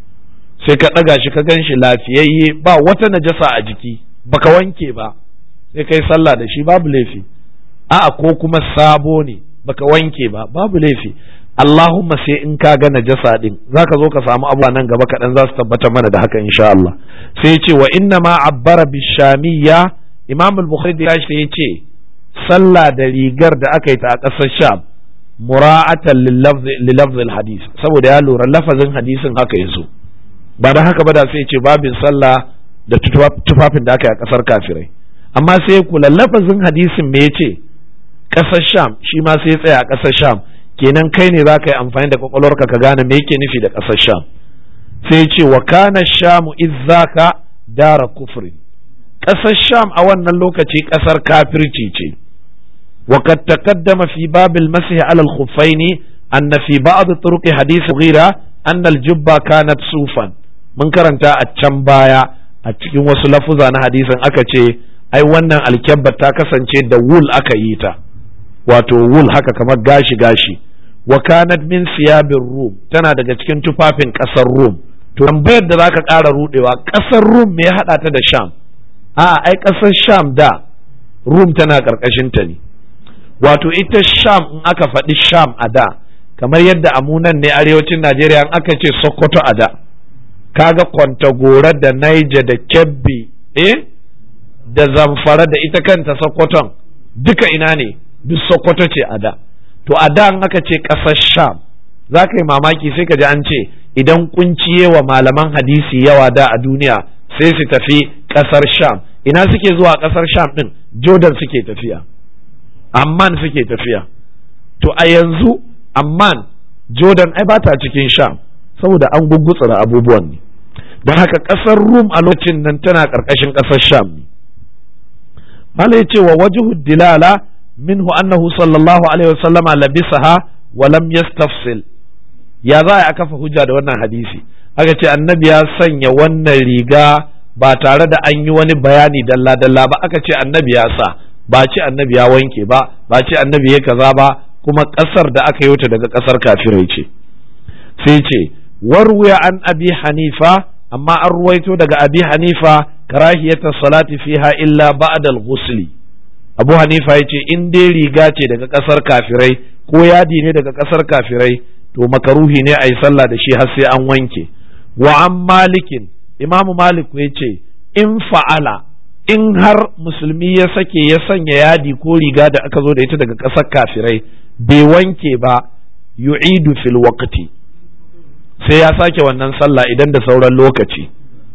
sai ka ɗaga shi ka gan shi lafiyayye ba wata najasa a jiki baka wanke ba sai kai sallah da shi babu laifi a'a ko kuma sabo ne baka wanke ba babu laifi Allahumma sai in ka ga najasa din zaka zo ka samu abuwa nan gaba kaɗan za su tabbatar mana da haka insha Allah sai ce wa inna ma abbara bishamiyya Imam al-Bukhari da shi ya ce sallah da rigar da aka yi ta a ƙasar Sham mura'atan lilafz hadis saboda ya lura lafazin hadisin haka yazo ba da haka ba da sai ce babin sallah da tufafin da aka yi a ƙasar kafirai amma sai kula lafazin hadisin me yace ƙasar Sham shi ma sai tsaya a ƙasar Sham kenan kai ne za ka yi amfani da kwakwalwarka ka gane me yake nufi da ƙasar sham sai ce wa kana shamu izzaka dara kufrin ƙasar sham a wannan lokaci ƙasar kafirci ce wa kad taqaddama fi babil masih ala al-khuffaini anna fi ba'd turuq hadith ghira anna al-jubba kanat sufan mun karanta a can baya a cikin wasu lafuza na hadisin aka ce ai wannan alkyabba ta kasance da wul aka yi ta wato wul haka kamar gashi gashi wa kanat min siyabin rum tana daga cikin tufafin kasar rum to tambayar da zaka ƙara rudewa kasar rum me ya hada ta da sham a ai kasar sham da rum tana karkashin ta ne wato ita sham in aka faɗi sham a da kamar yadda amunan ne arewacin najeriya in aka ce sokoto a da kaga kwantagora da naija da kebbi eh da zamfara da ita kanta sokoton duka ina ne duk sokoto ce a da to a da aka ce ƙasar sham za ka yi mamaki sai ka ji an ce idan kunciye wa malaman hadisi yawa da a duniya sai su tafi ƙasar sham ina suke zuwa ƙasar sham ɗin jordan suke tafiya amman suke tafiya to a yanzu amman jordan ai ba ta cikin sham saboda an gugutsura abubuwan ne don haka ƙasar rum a lokacin nan tana ƙarƙashin ƙasar sham ne mala yace wa wajhu dilala minhu annahu sallallahu alaihi wasallama labisaha wa lam yastafsil ya za a kafa hujja da wannan hadisi aka ce annabi ya sanya wannan riga ba tare da an yi wani bayani dalla dalla ba aka ce annabi ya sa ba ce annabi ya wanke ba ba ce annabi ya kaza ba kuma kasar da aka yi ta daga kasar kafirai ce sai ce warwiya an abi hanifa amma an ruwaito daga abi hanifa karahiyata salati fiha illa ba'da al-ghusli abu hanifa yace in dai riga ce daga kasar kafirai ko yadi ne daga kasar kafirai to makaruhi ne a yi sallah da shi har sai an wanke wa an malikin imamu malik ya ce in fa'ala in har musulmi ya sake ya sanya yadi ko riga da aka zo da ita daga ƙasar kafirai bai wanke ba yu'idu fil waqti sai ya sake wannan sallah idan da sauran lokaci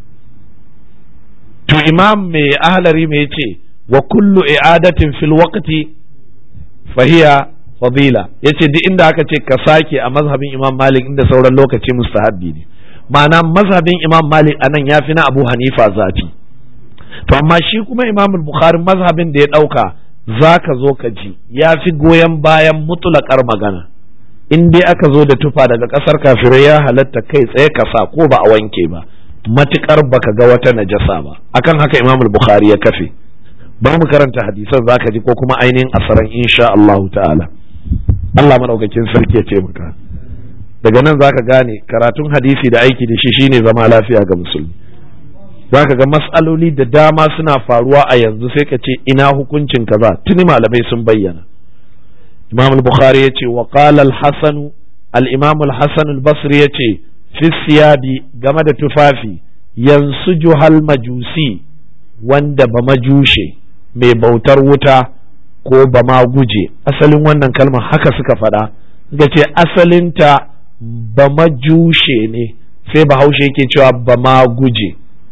to imam mai ahlari mai ce wa kullu i'adatin fil waqti fahiya fadila yace duk inda aka ce ka sake a mazhabin imam malik inda sauran lokaci mustahabbi ne ma'ana mazhabin imam malik anan ya fi na abu hanifa zafi to amma shi kuma imam bukhari mazhabin da ya ɗauka za ka zo ka ji ya fi goyon bayan mutulakar magana in dai aka zo da tufa daga ƙasar kafirai ya halatta kai tsaye ka sa ko ba a wanke ba matukar baka ga wata najasa ba akan haka imam bukhari ya kafe bari mu karanta hadisan zaka ji ko kuma ainihin asaran insha Allah ta'ala Allah madaukakin sarki ya ce maka daga nan zaka gane karatun hadisi da aiki da shi shine zama lafiya ga musulmi zaka ga mas'aloli da dama suna faruwa a yanzu sai ka ce ina hukuncin kaza tuni malamai sun bayyana Imam al-Bukhari yace wa qala al-Hasan al-Imam al-Hasan al-Basri yace fi siyabi game da tufafi yansuju hal majusi wanda ba majushe mai bautar wuta ko ba ma guje asalin wannan kalmar haka suka faɗa suka ce asalinta ba majushe ne sai bahaushe yake cewa ba ma guje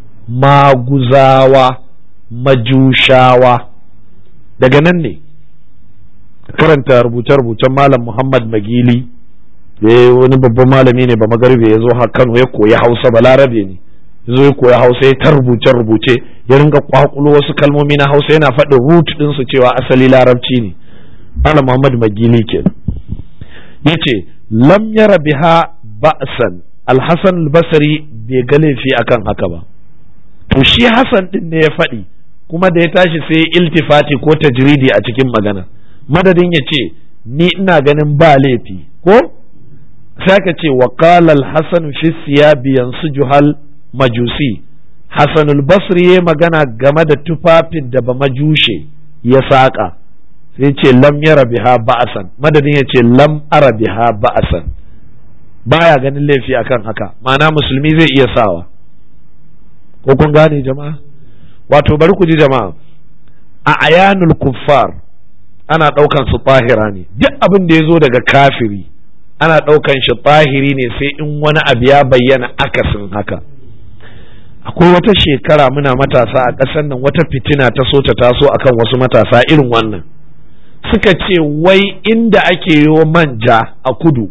maguzawa majushawa daga nan ne karanta rubuce-rubucen malam muhammad magili wani babban malami ne ba magarbe ya zo kano ya koyi hausa ba larabe ne ya zo ya koyi hausa ya ta rubuce-rubuce ya ringa kwakulo wasu kalmomi na hausa yana faɗin root ɗinsu cewa asali larabci ne malam muhammad magili kenan ya ce lam yara biha ba'san alhassan albasari bai ga laifi akan haka ba to shi hassan din ne ya faɗi kuma da ya tashi sai iltifati ko tajridi a cikin magana madadin ya ce ni ina ganin ba laifi ko sai ka ce wa qala al-hasan fi siyabi juhal majusi hasan al-basri ya magana game da tufafin da ba majushe ya saka sai ce lam yara biha ba'asan madadin ya ce lam ara biha ba'asan baya ganin laifi akan haka ma'ana musulmi zai iya sawa ko kun gane jama'a wato bari ku ji jama'a a ayanul kuffar ana ɗaukan su tahira ne duk abin da ya zo daga kafiri ana ɗaukan shi tahiri ne sai in wani abu ya bayyana akasin haka akwai wata shekara muna matasa a ƙasar nan wata fitina ta so ta taso akan wasu matasa irin wannan suka ce wai inda ake yo manja a kudu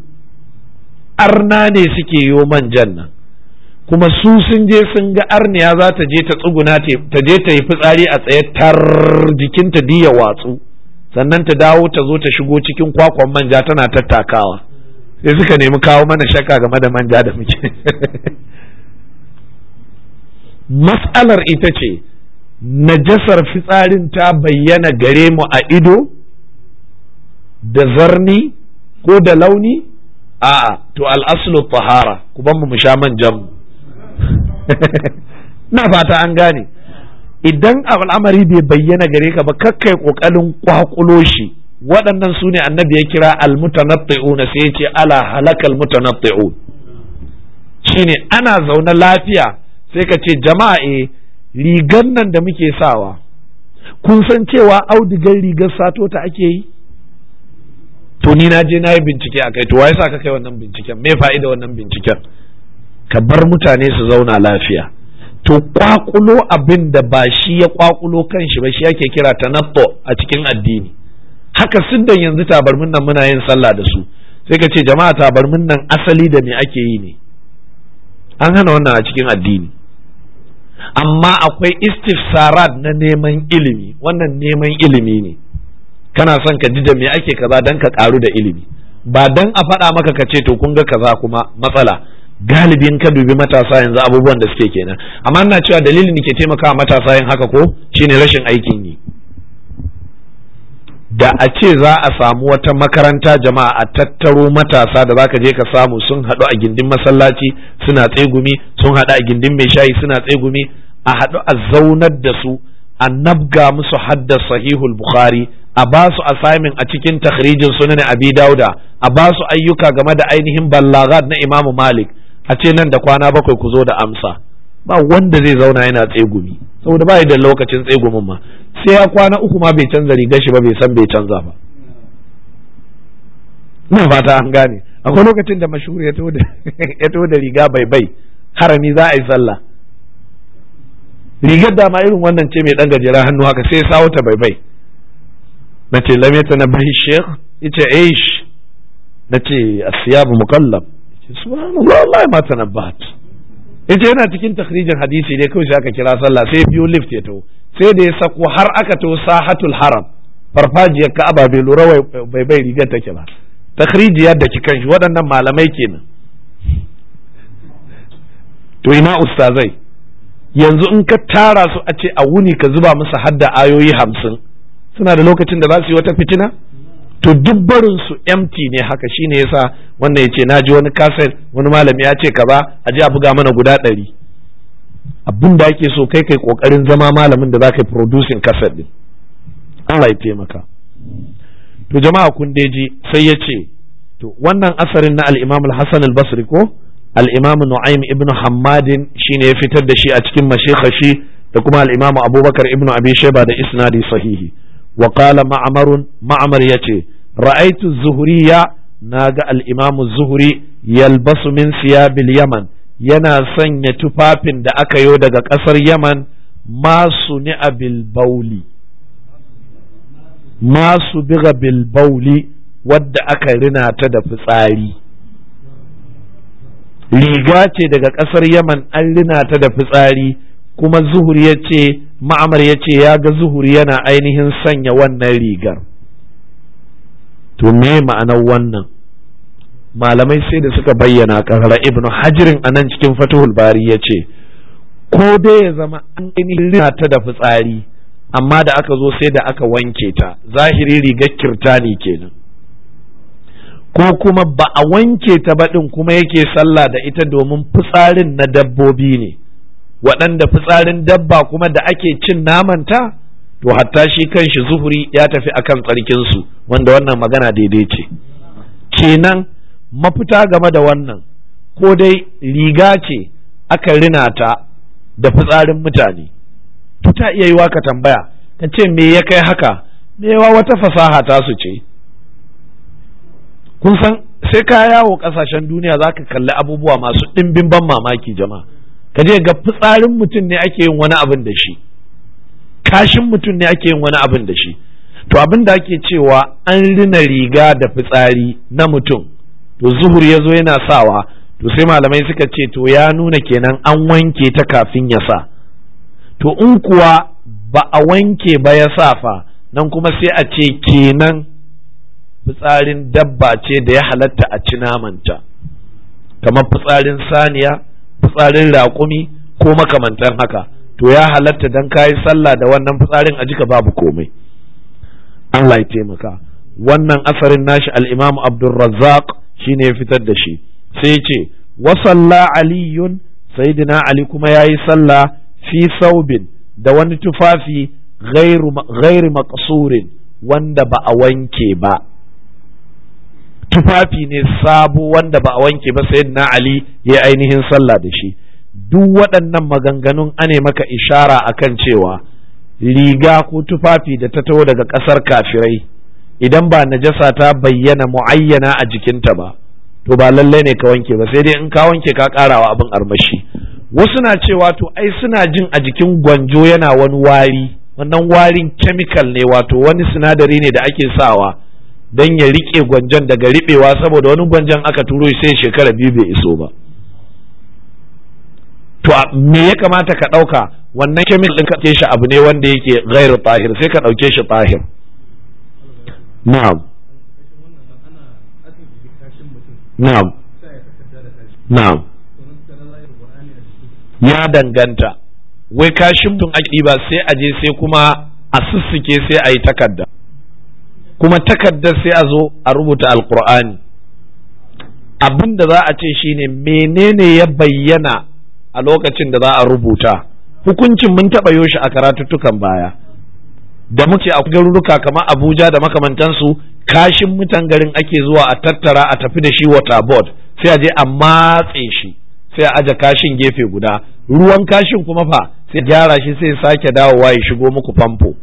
arna ne suke yo manjan nan kuma su sun je sun ga arniya za ta je ta tsuguna ta je ta yi fitsari a tsaye tar jikinta diya watsu sannan ta dawo ta zo ta shigo cikin kwakwan manja tana tattakawa sai suka nemi kawo mana shakka game da manja da muke mas'alar ita ce najasar fitsarin ta bayyana gare mu a ido da zarni ko da launi a'a to al'aslu tahara ku ban mu sha manjan mu na fata an gane idan al'amari bai bayyana gare ka ba kakkai kokarin kwakulo shi waɗannan su ne annabi ya kira almutanatti'un sai ya ce ala halakal mutanatti'un shine ana zaune lafiya sai ka ce jama'a e rigan nan da muke sawa kun san cewa audigar rigar sato ta ake yi to ni na je na yi bincike a kai to wai sa ka kai wannan binciken me fa'ida wannan binciken ka bar mutane su zauna lafiya to kwakulo abin da ba shi ya kwakulo kan shi ba shi ake kira tanatto a cikin addini haka siddan yanzu tabarmin nan muna yin sallah da su sai ka ce jama'a tabarmin nan asali da me ake yi ne an hana wannan a cikin addini amma akwai istifsarat na neman ilimi wannan neman ilimi ne kana son ka ji da me ake kaza dan ka karu da ilimi ba dan a faɗa maka ka ce to kun ga kaza kuma matsala galibin ka dubi matasa yanzu abubuwan da suke kenan amma ina cewa dalilin da ke taimakawa matasa yin haka ko shine rashin aikin yi da a ce za a samu wata makaranta jama'a a tattaro matasa da zaka je ka samu sun haɗu a gindin masallaci suna tsegumi sun haɗu a gindin mai shayi suna tsegumi a haɗu a zaunar da su a nabga musu hadda sahihul bukhari a ba su assignment a cikin takhrijin sunan abi dauda a ba su ayyuka game da ainihin ballagat na imamu malik a ce nan da kwana bakwai ku zo da amsa ba wanda zai zauna yana tsegumi saboda ba da lokacin tsegumin ma sai ya kwana uku ma bai canza rigar shi ba bai san bai canza ba ina fata an gane akwai lokacin da mashhur ya to da riga bai bai harami za a yi sallah rigar da ma irin wannan ce mai dan gajeren hannu haka sai sawo ta bai bai na ce lam na bai sheikh yace aish na ce asiyabu mukallab subhanallah wallahi ma tanabbat yace yana cikin takhrijin hadisi ne kawai sai aka kira sallah sai biyo lift ya taho sai da ya sako har aka to sahatul haram farfajiyar ka'aba bai lura bai bai rigar take ba takhrijiyar da kikan shi waɗannan malamai kenan to ina ustazai yanzu in ka tara su a ce a wuni ka zuba musu hadda ayoyi hamsin suna da lokacin da za su yi wata fitina to duk barin su empty ne haka shine yasa wannan ya ce na ji wani kaset wani malami ya ce kaza a ji a buga mana guda ɗari abin da ake so kai kai kokarin zama malamin da za ka yi producing kaset din Allah ya taimaka to jama'a kun ji sai ya ce to wannan asarin na al-Imam al-Hasan al-Basri ko al-Imam Nu'aym ibn Hammadin shine ya fitar da shi a cikin mashikashi da kuma al-Imam Abubakar ibn Abi Shayba da isnadi sahihi wa qala Ma'mar Ma'mar yace ra'aytu az-Zuhriya naga al-Imam az-Zuhri yalbasu min siyabil Yaman yana sanya tufafin da aka yo daga ƙasar Yaman masu ni'a bil bauli masu biga bil bauli wadda aka rina ta da fitsari riga ce daga ƙasar Yaman an rina ta da fitsari kuma zuhur ya ce ma'amar ya ce ya ga zuhur yana ainihin sanya wannan rigar to me ma'anar wannan malamai sai da suka bayyana karara ibnu hajirin a nan cikin fatihul bari ya ce ko dai ya zama an rina ta da fitsari amma da aka zo sai da aka wanke ta zahiri rigar kirtani kenan ko kuma ba a wanke ta baɗin kuma yake sallah da ita domin fitsarin na dabbobi ne waɗanda fitsarin dabba kuma da ake cin namanta to hatta shi kanshi zuhuri ya tafi akan tsarkinsu wanda wannan magana daidai ce kenan mafita game da wannan ko dai riga ce aka rina ta da fitsarin mutane to ta iya yiwa ka tambaya ka ce me ya kai haka me yawa wata fasaha ta su ce kun san sai ka yawo kasashen duniya za ka kalli abubuwa masu ɗimbin ban mamaki jama'a ka je ga fitsarin mutum ne ake yin wani abin da shi kashin mutum ne ake yin wani abin da shi to abin da ake cewa an rina riga da fitsari na mutum to zuhur ya zo yana sawa to sai malamai suka ce to ya nuna kenan an wanke ta kafin ya sa to in kuwa ba a wanke ba ya sa fa nan kuma sai a ce kenan fitsarin dabba ce da ya halatta a ci namanta kamar fitsarin saniya fitsarin raƙumi ko makamantan haka to ya halatta dan kayi sallah da wannan fitsarin a jika babu komai Allah ya taimaka wannan asarin nashi al-Imam Abdulrazzaq shine ya fitar da shi sai ya ce wa salla aliyun sayyidina Ali kuma yayi sallah fi saubin da wani tufafi ghairu ghairi maqsurin wanda ba a wanke ba tufafi ne sabo wanda ba a wanke ba sayyidina Ali ya ainihin sallah da shi duk waɗannan maganganun ane maka ishara akan cewa riga ko tufafi da ta taho daga ƙasar kafirai idan ba najasa ta bayyana mu'ayyana a jikinta ba to ba lallai ne ka wanke ba sai dai in ka wanke ka ƙarawa abin armashi wasu na cewa to ai suna jin a jikin gwanjo yana wani wari wannan warin chemical ne wato wani sinadari ne da ake sawa don ya rike gwanjon daga riɓewa saboda wani gwanjon aka turo sai shekara biyu bai iso ba to me ya kamata ka ɗauka wannan kemil ɗin ka shi abu ne wanda yake gairu tahir sai ka ɗauke shi tahir na'am na'am na'am ya danganta wai kashin mutum ake ba sai a je sai kuma a sussuke sai a yi takarda kuma takardar sai a zo a rubuta alkur'ani abin da za a ce shine menene ya bayyana a lokacin da za a rubuta hukuncin mun taɓa yoshi a karatuttukan baya da muke a garuruka kamar abuja da makamantansu kashin mutan garin ake zuwa a tattara a tafi da shi water board sai a je a matse shi sai a aje kashin gefe guda ruwan kashin kuma fa sai gyara shi sai sake dawowa ya shigo muku famfo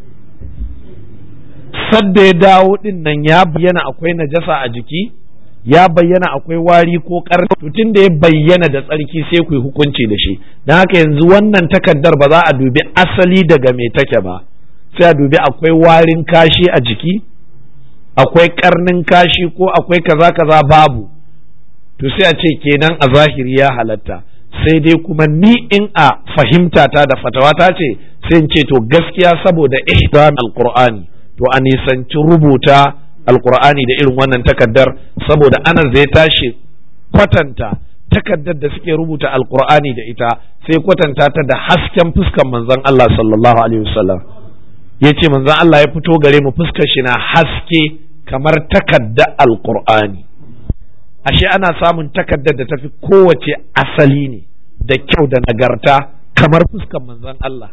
sadda ya dawo din nan ya bayyana akwai najasa a jiki ya bayyana akwai wari ko karni tun da ya bayyana da tsarki sai ku yi hukunci da shi don haka yanzu wannan takaddar ba za a dubi asali daga me take ba sai a dubi akwai warin kashi a jiki akwai karnin kashi ko akwai kaza kaza babu to sai a ce kenan a zahiri ya halatta sai dai kuma ni in a fahimta ta da fatawata ce sai in ce to gaskiya saboda ihram alqur'ani to a nisanci rubuta alqur'ani da irin wannan takaddar saboda ana zai tashi kwatanta takaddar da suke rubuta alqur'ani da ita sai kwatanta ta da hasken fuskan manzon Allah sallallahu alaihi wasallam yace manzon Allah ya fito gare mu fuskar shi na haske kamar takadda alqur'ani ashe ana samun takaddar da tafi kowace asali ne da kyau da nagarta kamar fuskan manzon Allah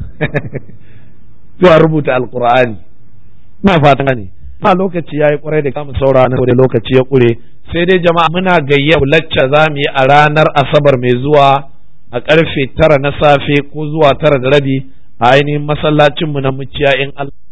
zuwa rubuta alkur'ani na fatan ne ma lokaci yayi kwarai da kamu saura na da lokaci ya kure sai dai jama'a muna gayya lacca za mu yi a ranar asabar mai zuwa a karfe tara na safe ko zuwa tara da rabi a ainihin masallacinmu na muciya in Allah